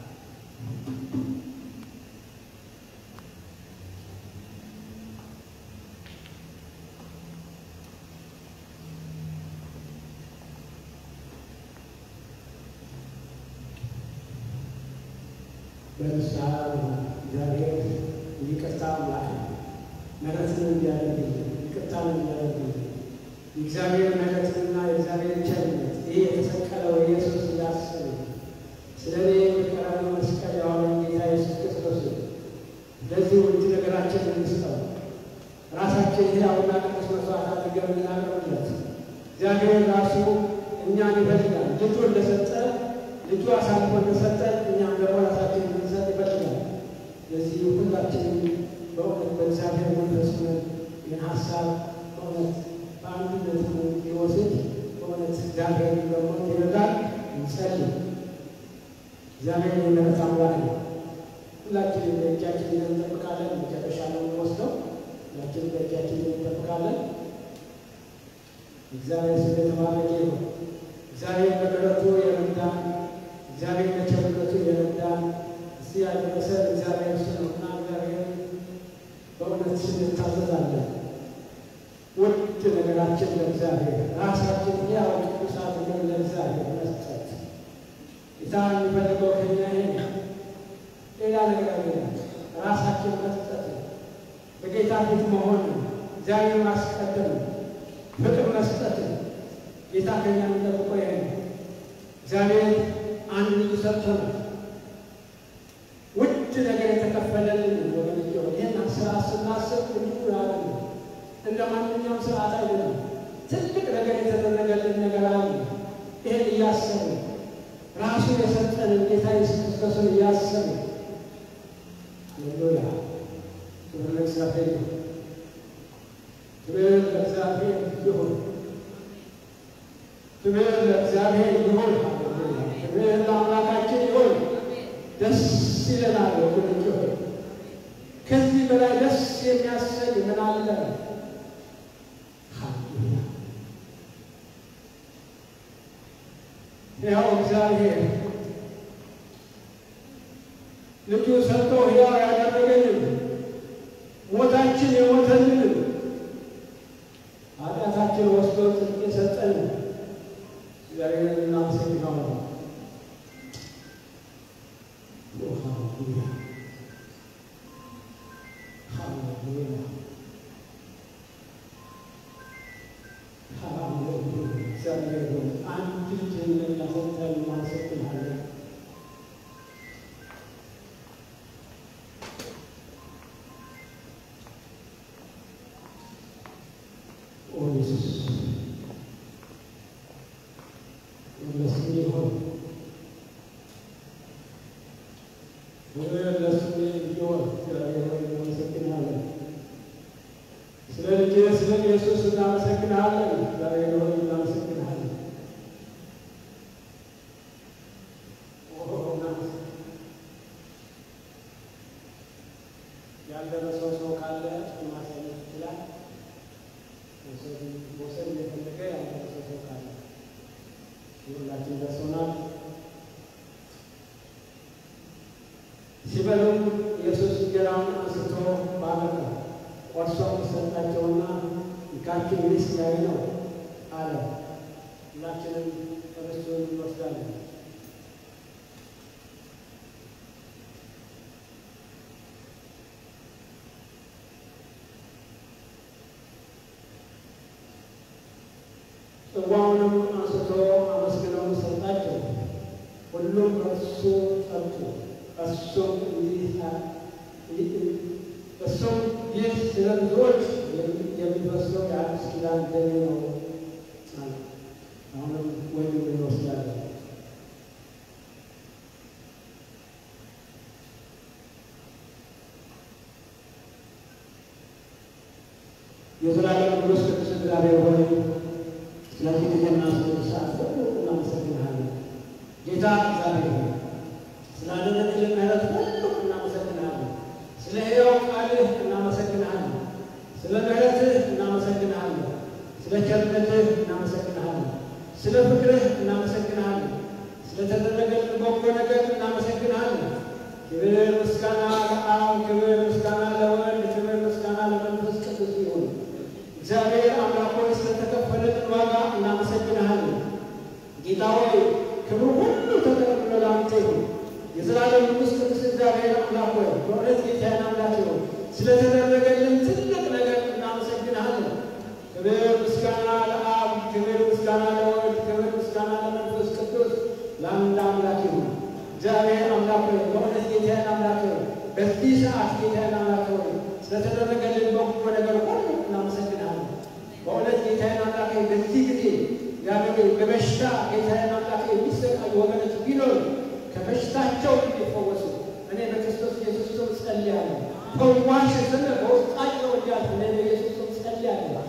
በንስሐ እግዚአብሔር ይቅርታ አምላክ ነው። ምሕረትን እንዲያደርግልን ይቅርታን እንዲያደርግልን የእግዚአብሔር ምሕረትና የእግዚአብሔር ቸርነት ይህ የተሰቀለው ኢየሱስ እያሰበ ስለ እኔ በቀራንዮ መስቀል ያዋለን ጌታ ኢየሱስ ክርስቶስ ለዚህ ውድ ነገራችን እንስጠው። ራሳችን ሕያውና ቅዱስ መስዋዕት አድርገን እናቀርብለት። እግዚአብሔር ራሱ እኛን ይፈልጋል። ልጁ እንደሰጠ ልጁ አሳልፎ እንደሰጠ እኛም ደግሞ ራሳችን እንድንሰጥ ይፈልጋል። ለዚህ ሁላችንም በእውነት በእግዚአብሔር መንፈስ ሆነን ይህን ሀሳብ በእውነት በአንድነት ሊወስድ በእውነት እግዚአብሔር ደግሞ ይረዳል። እንጸልይ። እግዚአብሔር የምሕረት አምላክ ነው። ሁላችንም በእጃችን ይዘን እንጠብቃለን። መጨረሻ ነው የምንወስደው። ሁላችንም በእጃችን ይዘን እንጠብቃለን። እግዚአብሔር ስም የተባረከ ይሁን። እግዚአብሔር በምሕረቱ የረዳን፣ እግዚአብሔር በቸርነቱ የረዳን እዚህ ያደረሰን እግዚአብሔር እሱ ነውና እግዚአብሔር በእውነት እንታዘዛለን። ውድ ነገራችን ለእግዚአብሔር ራሳችን ያው ቅዱስ አድርገን ለእግዚአብሔር መስጠት ጌታ የሚፈልገው ከኛ ይሄ ነው። ሌላ ነገር አይደለም። ራሳችን መስጠት ነው። በጌታ ፊት መሆን ነው። እግዚአብሔር ማስቀደም ነው። ፍቅር መስጠት ነው። ጌታ ከኛ የሚጠብቀው ይሄ ነው። እግዚአብሔር አንድ ልጅ ሰጥቶናል። ውድ ነገር የተከፈለልን ወገን ይህን ስራ ስናስብ እንዲሁ ያለ እንደ ማንኛውም ስርዓት አይደለም። ትልቅ ነገር የተደረገልን ነገር አለ። ይህን እያሰቡ ራሱ የሰጠንን ጌታ ኢየሱስ ክርስቶስን እያሰቡ ሃሌሉያ ክብር ለእግዚአብሔር ይሁን። ክብር ለእግዚአብሔር ይሁን። ክብር ለእግዚአብሔር ይሁን። ሃሌሉያ ክብር ለአምላካችን ይሁን። ደስ ይለናል ወገኖች ሆይ ከዚህ በላይ ደስ የሚያሰኝ ምን አለ? ሃሌሉያ ያው እግዚአብሔር ልጁ ሰጥቶ ሕያው ያደረገንን ሞታችን የሞተልን ኃጢአታችን ወስዶ ጽድቅ የሰጠን እግዚአብሔርን እናመሰግናለን። ሃሌሉያ ሃሌሉያ ሃሌሉያ እግዚአብሔር ሆይ አንድ ልጅህን ለእኛ ሰጥተህ እናመሰግንሃለን። ኦ ኢየሱስ ለስሜ ይሁን ክብር ለስሜ ይሁን። እግዚአብሔር ሆይ እናመሰግንሃለን። ስለ ልጅህ ስለ ኢየሱስ እናመሰግንሃለን። እግዚአብሔር ሆይ እናመሰግንሃለን። ኦ እናመሰግን ያልደረሰው ሰው ካለ ማሳየት ይችላል። መውሰድ እየፈለገ ያልደረሰው ሰው ካለ ሁላችን ደርሶናል። ሲበሉም ኢየሱስ እንጀራውን አንስቶ ባረከ፣ ቆርሶም ሰጣቸውና እንካችሁ ይህ ሥጋዬ ነው አለ። ሁላችንም ርስቱን እንወስዳለን። ጽዋውንም አንስቶ አመስግነው ሰጣቸው። ሁሉም ከእሱ ጠጡ። እሱም እንዲህ እሱም ይህ ስለ ብዙዎች የሚፈሰው የአዲስ ኪዳን ደሜ ነው አለ። አሁንም ወይም እንወስዳለን። የዘላለም ቅዱስ ቅዱስ እግዚአብሔር ሆይ ስለዚህ ጊዜና ስለ ሰዓት ሁሉ እናመሰግናለን። እግዚአብሔር ሆይ ስላደረግልን ምሕረት ሁሉ እናመሰግናለን። ስለ ሕያው ቃልህ እናመሰግናለን። ስለ ምሕረትህ እናመሰግናለን። ስለ ቸርነትህ እናመሰግናለን። ስለ ፍቅርህ እናመሰግናለን። ስለተደረገልን በጎ ነገር እናመሰግናለን። ክብር ምስጋና ለአብ፣ ክብር ምስጋና ለወልድ፣ ክብር ምስጋና ለመንፈስ ቅዱስ ይሁን። እግዚአብሔር አምላክ ሆይ ስለተከፈለልን ዋጋ እናመሰግንሃለን። ጌታ ሆይ ክብሩ ሁሉ ተጠቅልሎ ለአንተ ይሁን። የዘላለም ንጉሥ ቅዱስ እግዚአብሔር አምላክ ሆይ በእውነት ጌታዬን አምላክ ይሁን ስለተደረገልን ትልቅ ነገር እናመሰግንሃለን። ክብር ምስጋና ለአብ፣ ክብር ምስጋና ለወልድ፣ ክብር ምስጋና ለመንፈስ ቅዱስ ለአንድ አምላክ ይሁን። እግዚአብሔር አምላክ ሆይ በእውነት ጌታዬን አምላክ ሆይ በዚህ ሰዓት ጌታዬን አምላክ ሆይ ስለተደረገልን በጎ ነገር ሁሉ እናመሰግንሃለን። በእውነት ጌታዬን አምላክ ሆይ በዚህ ጊዜ ያገበ በበሽታ ጌታዬን አምላክ የሚሰቃዩ ወገኖች ቢኖሩ ከበሽታቸው እንዲፈወሱ እኔ በክርስቶስ ኢየሱስ ስም ጸልያለሁ። ፈዋሽ ስም በውስጣቸው እንዲያልፍ እኔ በኢየሱስ ስም ጸልያለሁ።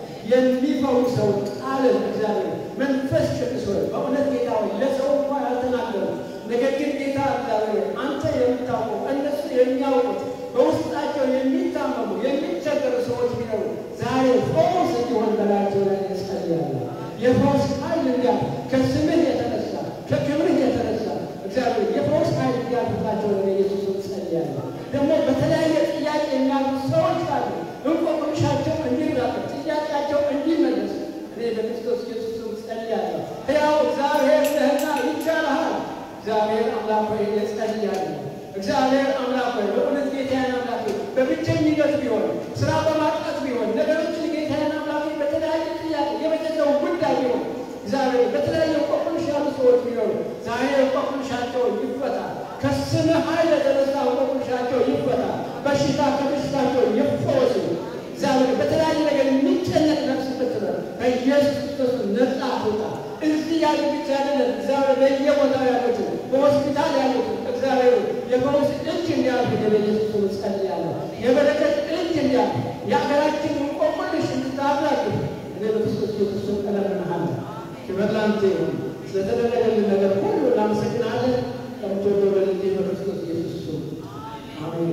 የሚፈውሰው ቃልን እግዚአብሔር መንፈስ ቅዱስ ሆይ በእውነት ጌታ ሆይ ለሰው እንኳ ያልተናገሩ ነገር ግን ጌታ እግዚአብሔር አንተ የምታውቀው እነሱ የሚያውቁት በውስጣቸው የሚታመሙ የሚቸገሩ ሰዎች ቢኖሩ ዛሬ ፈውስ እንዲሆን በላቸው ላይ ጸልያለሁ። የፈውስ ኃይል እንዲያልፍ ከስምህ የተነሳ ከክብርህ የተነሳ እግዚአብሔር የፈውስ ኃይል እንዲያልፍላቸው ነው ኢየሱስ ጸልያለሁ። ደግሞ በተለያየ ጥያቄ የሚያሉ ሰዎች ካሉ እንቆቅልሻቸው እንዲራቀቅ ጥያቄያቸው እንዲመለስ እኔ በክርስቶስ ኢየሱስ ጸልያለሁ። ሕያው እግዚአብሔር ነህና ይቻልሃል። እግዚአብሔር አምላክ ሆይ እጸልያለሁ። እግዚአብሔር አምላክ ሆይ በእውነት ጌታዬን አምላክ ሆይ በብቸኝነት ቢሆን ስራ በማጣት ቢሆን ነገሮችን ጌታዬን አምላክ ሆይ በተለያየ ጥያቄ የቤተሰቡ ጉዳይ ቢሆን እግዚአብሔር በተለያየ እንቆቅልሽ ያሉ ሰዎች ቢኖሩ ዛሬ እንቆቅልሻቸው ይፈታ። ከስምህ ኃይል የተነሳ እንቆቅልሻቸው ይፈታ። በሽታ ከበሽታቸው ይፈወሱ። እግዚአብሔር በተለያየ ነገር የሚጨነቅ ነፍስ ብትኖር በኢየሱስ ክርስቶስ ነጻ ትውጣ። እዚህ ያሉ ብቻ አይደለም፣ እግዚአብሔር በየቦታው ያሉትን በሆስፒታል ያሉትን እግዚአብሔር የፈውስ እጅ እንዲያልፍ በኢየሱስ ስም ጸልያለሁ። የበረከት እጅ እንዲያልፍ የሀገራችን እንቆቅልሽ እንድታብላችሁ እኔ በክርስቶስ ኢየሱስ ስም እለምንሃለሁ። ክብር ላንተ ይሁን። ስለተደረገልን ነገር ሁሉ እናመሰግናለን። ከምትወደው በልጄ በክርስቶስ ኢየሱስ ስም አሜን።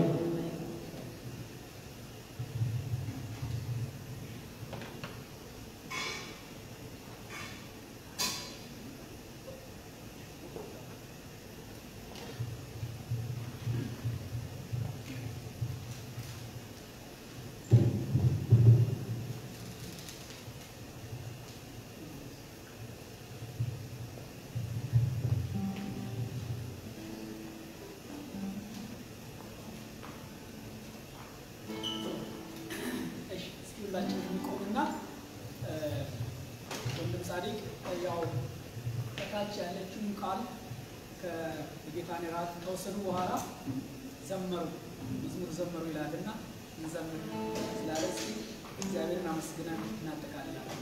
ሁላችን የሚቆምና ወንድም ጻዲቅ ያው ከታች ያለችውን ቃል ከጌታን ራት ከወሰዱ በኋላ ዘመሩ መዝሙር ዘመሩ ይላልና እንዘምር ስላለ እስኪ እግዚአብሔርን አመስግነን እናጠቃልላለን።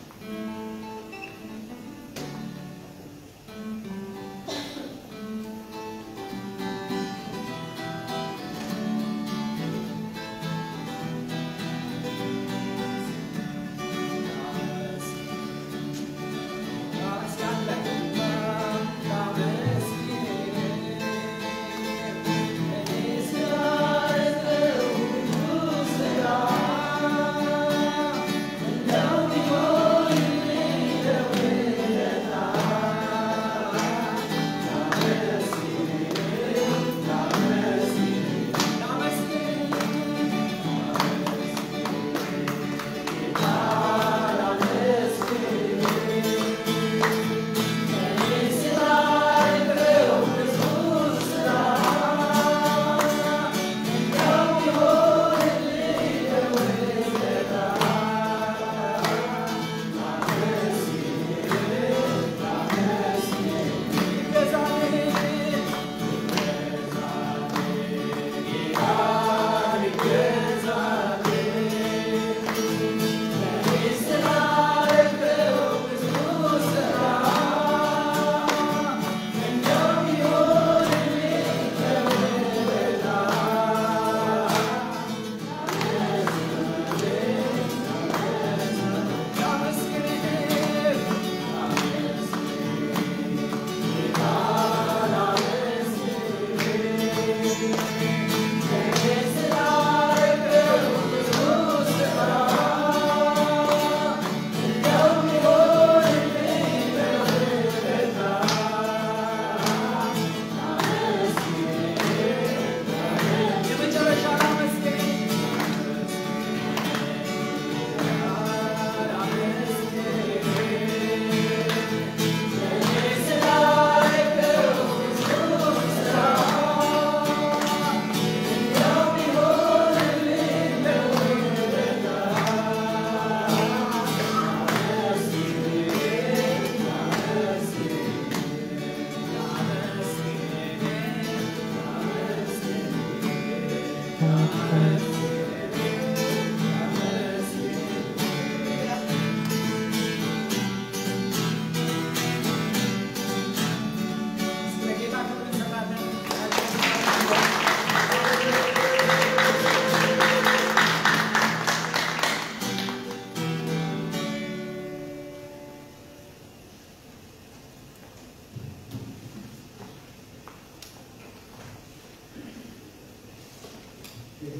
Thank you.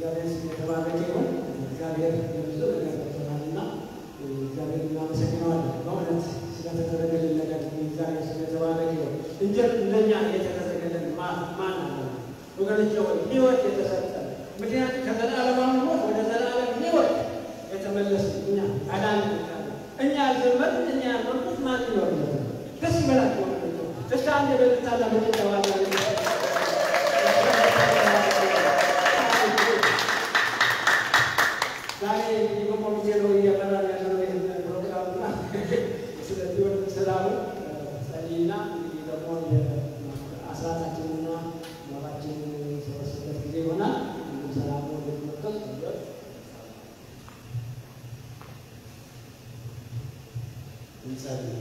እግዚአብሔር ስም የተባረከ ይሁን። እግዚአብሔር ብዙ ነገር ሰጥቶናልና እግዚአብሔር እናመሰግነዋለን። በእውነት ስለተደረገልን ነገር እግዚአብሔር ስም የተባረከ ይሁን። እንጂ እንደኛ የተደረገልን ማን ማን አለ? ወገኖቼ ሆይ ሕይወት የተሰጠን ምክንያቱም ከዘላለማዊ ሞት ወደ ዘላለም ሕይወት የተመለስን እኛ አዳን እኛ ያልዘመርን እኛ ያልመርኩት ማን ይኖርለት? ደስ ይበላችሁ ወገኖቼ። እስከ አንድ በልታላ በጭጨዋላ ዛሬ እንግዲህ በኮሚቴ ነው እየመራን ያለነው ይህን ፕሮግራም እና ስለዚህ ወደ ሰላሙ ጸልይና እንግዲህ ደግሞ አስራታችንና መባችንን የሰበስበት ጊዜ ይሆናል። ሰላሙ ወደመጠት
እንጸልይ።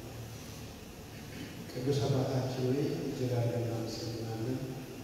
ቅዱስ አባታችን ሆይ እጅግ አድርገን እናመሰግናለን።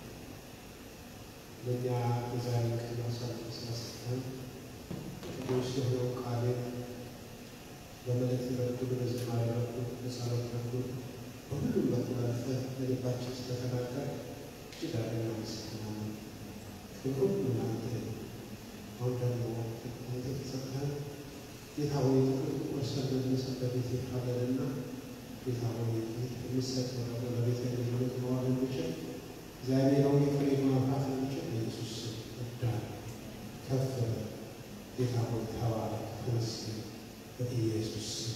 ለእኛ የዛሬ ቀን አሳልፈህ ስለሰጠን ቅዱስ የሆነው ቃልን በመልእክት በኩል በዝማሬ በኩል በጸሎት በኩል በሁሉም በኩል አልፈህ ለልባችን ስለተናገር እጅግ አድርገን እናመሰግናለን። ክብር ሁሉ ለአንተ ይሁን። አሁን ደግሞ አንተ ተሰጠን ጌታ ሆይ ጥቁር ጥቁር ሰንደል የሚሰጠህ ቤት ይካለልና ጌታ ሆይ የሚሰጥ ደግሞ ለቤተ ልጅነት መዋል የሚችል እግዚአብሔር ሆይ ፍሬ ማፍራት የሚችል በኢየሱስ ስም እርዳን፣ ከፍ በል። ጌታ ሆይ ተባረክ፣ ተመስገን በኢየሱስ ስም።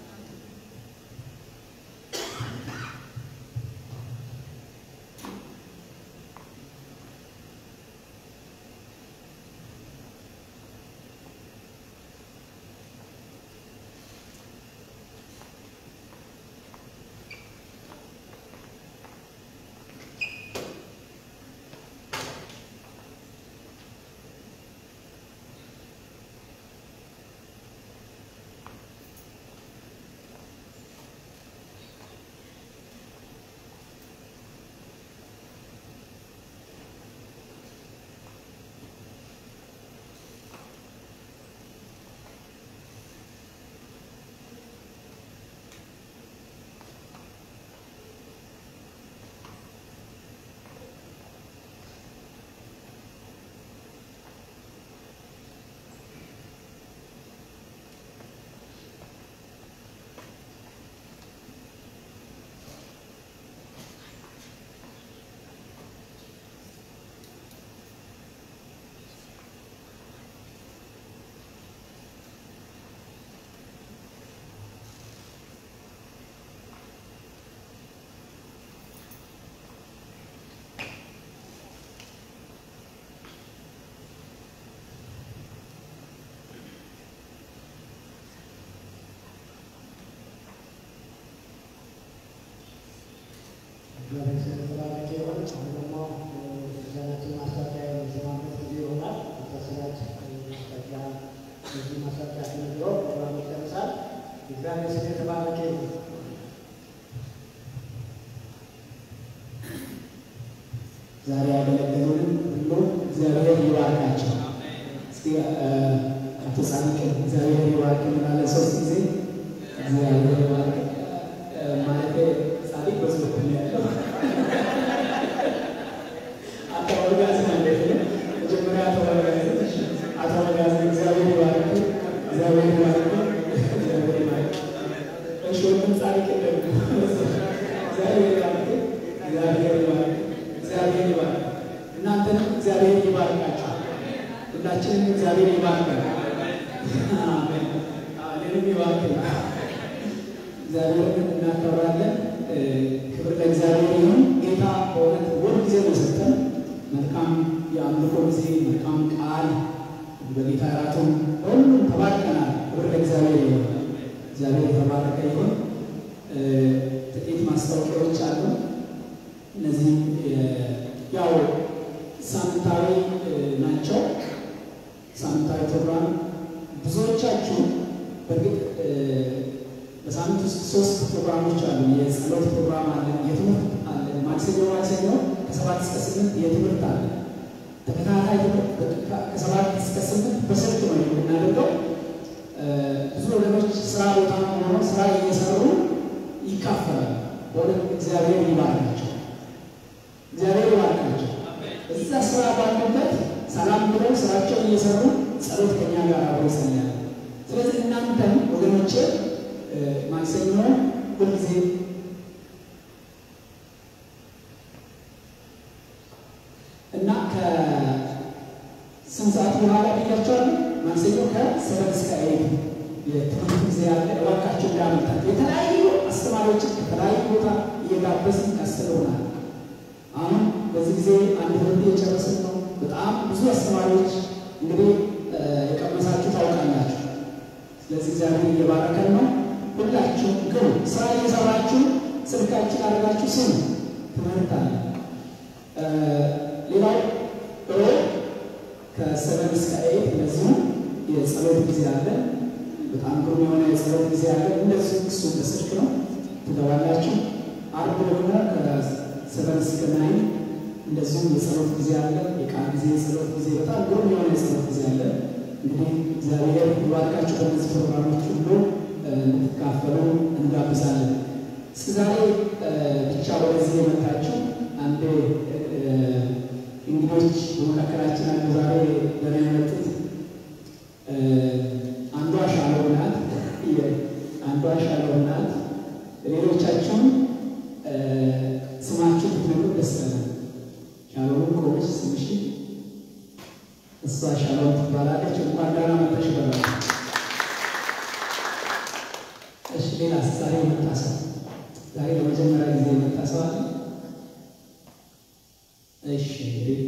እግዚአብሔር ስለተባረከ ይሁን። አሁን ደግሞ ክርስቲያናችን ማስታወቂያ የሚሰማበት ጊዜ ይሆናል። ተስራች ማስታወቂያ በዚህ ማስታወቂያ ተነግሮ ፕሮግራሙ ይጨርሳል። እግዚአብሔር ስም የተባረከ ይሁን።
ዛሬ ያገለገሉንም ሁሉ እግዚአብሔር ይባርካቸው። እስቲ አቶ ጻድቅ እግዚአብሔር ይባርክ እንላለን ሶስት ጊዜ እግዚአብሔር ይባርክ ማለት ጻድቅ በዚህ በኩል ነው ያለው። አቶ ወጋዝ ማለት ነው። መጀመሪያ አቶ ወጋዝ አቶ ወጋዝ እግዚአብሔር ይባርክ እግዚአብሔር ይባርክ እግዚአብሔር ይባርክ። እሺ ወንድም ጻድቅ ደግሞ እግዚአብሔር ይባርክ እግዚአብሔር ይባርክ እግዚአብሔር ይባርክ። እናንተንም እግዚአብሔር ይባርካችሁ። ሁላችንም እግዚአብሔር ይባርካል። አሜን። እኔንም ይባርክ። እግዚአብሔርን እናከብራለን። ክብር ለእግዚአብሔር ይሁን። ጌታ በእውነት ውድ ጊዜ ነው የሰጠን። መልካም የአምልኮ ጊዜ፣ መልካም ቃል በጌታ እራቱም በሁሉም ተባርከናል። ክብር ለእግዚአብሔር ይሁን። እግዚአብሔር የተባረከ ይሁን። ጥቂት ማስታወቂያዎች አሉ። እነዚህ ያው ሳምንታዊ ናቸው። ሳምንታዊ ፕሮግራም ብዙዎቻችሁ በእርግጥ በሳምንት ውስጥ ሶስት ፕሮግራሞች አሉ። የጸሎት ፕሮግራም አለ፣ የትምህርት አለ። ማክሰኞ ማክሰኞ ከሰባት እስከ ስምንት የትምህርት አለ። ተከታታይ ትምህርት ከሰባት እስከ ስምንት በስልክ ነው የምናደርገው። ብዙ ወገኖች ስራ ቦታ ሆነው ስራ እየሰሩ ይካፈላል። በእውነት እግዚአብሔር ይባርካቸው፣ እግዚአብሔር ይባርካቸው። እዛ ስራ ባሉበት ሰላም ብለው ስራቸውን እየሰሩ ጸሎት ከኛ ጋር አብሮ ይጸልያል። ስለዚህ እናንተም ወገኖቼ ማክሰኞ ሁልጊዜ እና ከስንት ሰዓት በኋላ ብያቸዋለሁ። ማክሰኞ ከሰበት እስከ ኤይት የትምህርት ጊዜ ያለ እባካችሁ እንዳመልጣት የተለያዩ አስተማሪዎችን ከተለያዩ ቦታ እየጋበዝን ያስተምሩናል። አሁን በዚህ ጊዜ አንድ ትምህርት እየጨረስን ነው። በጣም ብዙ አስተማሪዎች እንግዲህ የቀመሳችሁ ታውቃላችሁ። ስለዚህ እግዚአብሔር እየባረከን ነው። ሁላችሁ ግን ስራ እየሰራችሁ ስልካችን አድርጋችሁ ስሙ። ትምህርት አለ። ሌላው ሮብ ከሰቨን እስከ ኤይት እንደዚሁ የጸሎት ጊዜ አለ። በጣም ግሩም የሆነ የጸሎት ጊዜ አለ። እንደዚሁ እሱ በስልክ ነው ትገባላችሁ። አርብ ደግሞ ከሰቨን እስከ ናይን እንደዚሁም የጸሎት ጊዜ አለ። የቃል ጊዜ፣ የጸሎት ጊዜ፣ በጣም ግሩም የሆነ የጸሎት ጊዜ አለ። እንግዲህ እግዚአብሔር ይባርካችሁ። በእነዚህ ፕሮግራሞች ሁሉ እንድትካፈሉ እንጋብዛለን። እስከ ዛሬ ብቻ ወደዚህ የመጣችሁ አንድ እንግዶች በመካከላችን አሉ። ዛሬ ለና የመጡት አንዷ ሻሎም ናት። አንዷ ሻሎም ናት። ሌሎቻችሁም ስማችሁ ብትነግሩ ደስ ይላል። ሻሎም ቆመች ስምሽ እሷ ሻሎም ትባላለች። እንኳን ደህና መጣሽ ይባላል። እሺ፣ ሌላ ዛሬ የመጣ ሰው ዛሬ ለመጀመሪያ ጊዜ የመጣ ሰው አለ? እሺ፣ እንግዲህ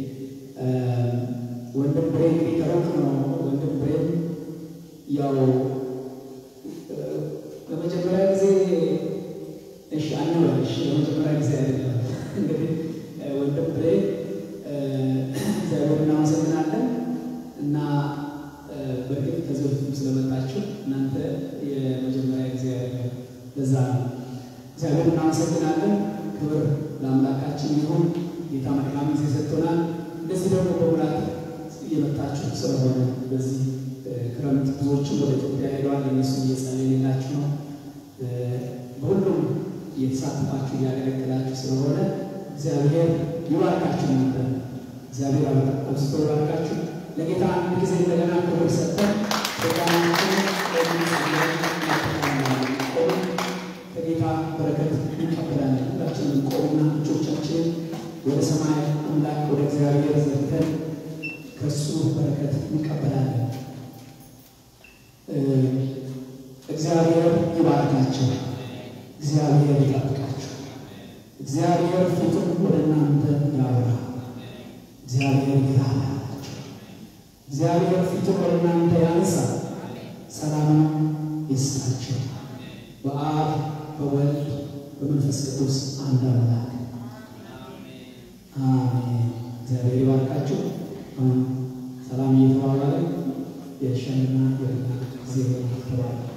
ወንድም ብሬ እንግዲህ ከሩቅ ነው። ወንድም ብሬ ያው ለመጀመሪያ ጊዜ እሺ፣ አንበል እሺ፣ ለመጀመሪያ ጊዜ አይደለም እንግዲህ ወንድም ብሬ እግዚአብሔር እናመሰግናለን እና በእርግጥ ከዚህ በፊትም ስለመጣችሁ እናንተ የመጀመሪያ ጊዜ አይደለም። ለዛ ነው እግዚአብሔር እናመሰግናለን። ክብር ለአምላካችን ይሁን። ጌታ መልካም ጊዜ ሰጥቶናል። እንደዚህ ደግሞ በሙላት እየመጣችሁ ስለሆነ በዚህ ክረምት ብዙዎችም ወደ ኢትዮጵያ ሄደዋል። እነሱ እየጸለይንላችሁ ነው። በሁሉም እየተሳተፋችሁ እያገለገላችሁ ስለሆነ እግዚአብሔር ይባርካችሁ። ነበር እግዚአብሔር አብዝቶ ይባርካችሁ። ለጌታ አንድ ጊዜ እንደገና ክብር ሰጥተን ከጌታ በረከት እንቀበላለን። ሁላችንም ቆምና እጆቻችንን ወደ ሰማይ አምላክ ወደ እግዚአብሔር ዘርተን ከእሱ በረከት እንቀበላለን። እግዚአብሔር ይባርካቸው። እግዚአብሔር ይጠብቃቸው። እግዚአብሔር ፊቱን ወደ እናንተ ያብራ። እግዚአብሔር ይራራላቸው። እግዚአብሔር ፊቱን ወደ እናንተ ያንሳ፣ ሰላም ይስጣቸው። በአብ በወልድ በመንፈስ ቅዱስ አንድ አምላክ አሜን። እግዚአብሔር ይባርካችሁ። አሁን ሰላም እየተባባለ የሻይና የቡና ጊዜ ተባለ።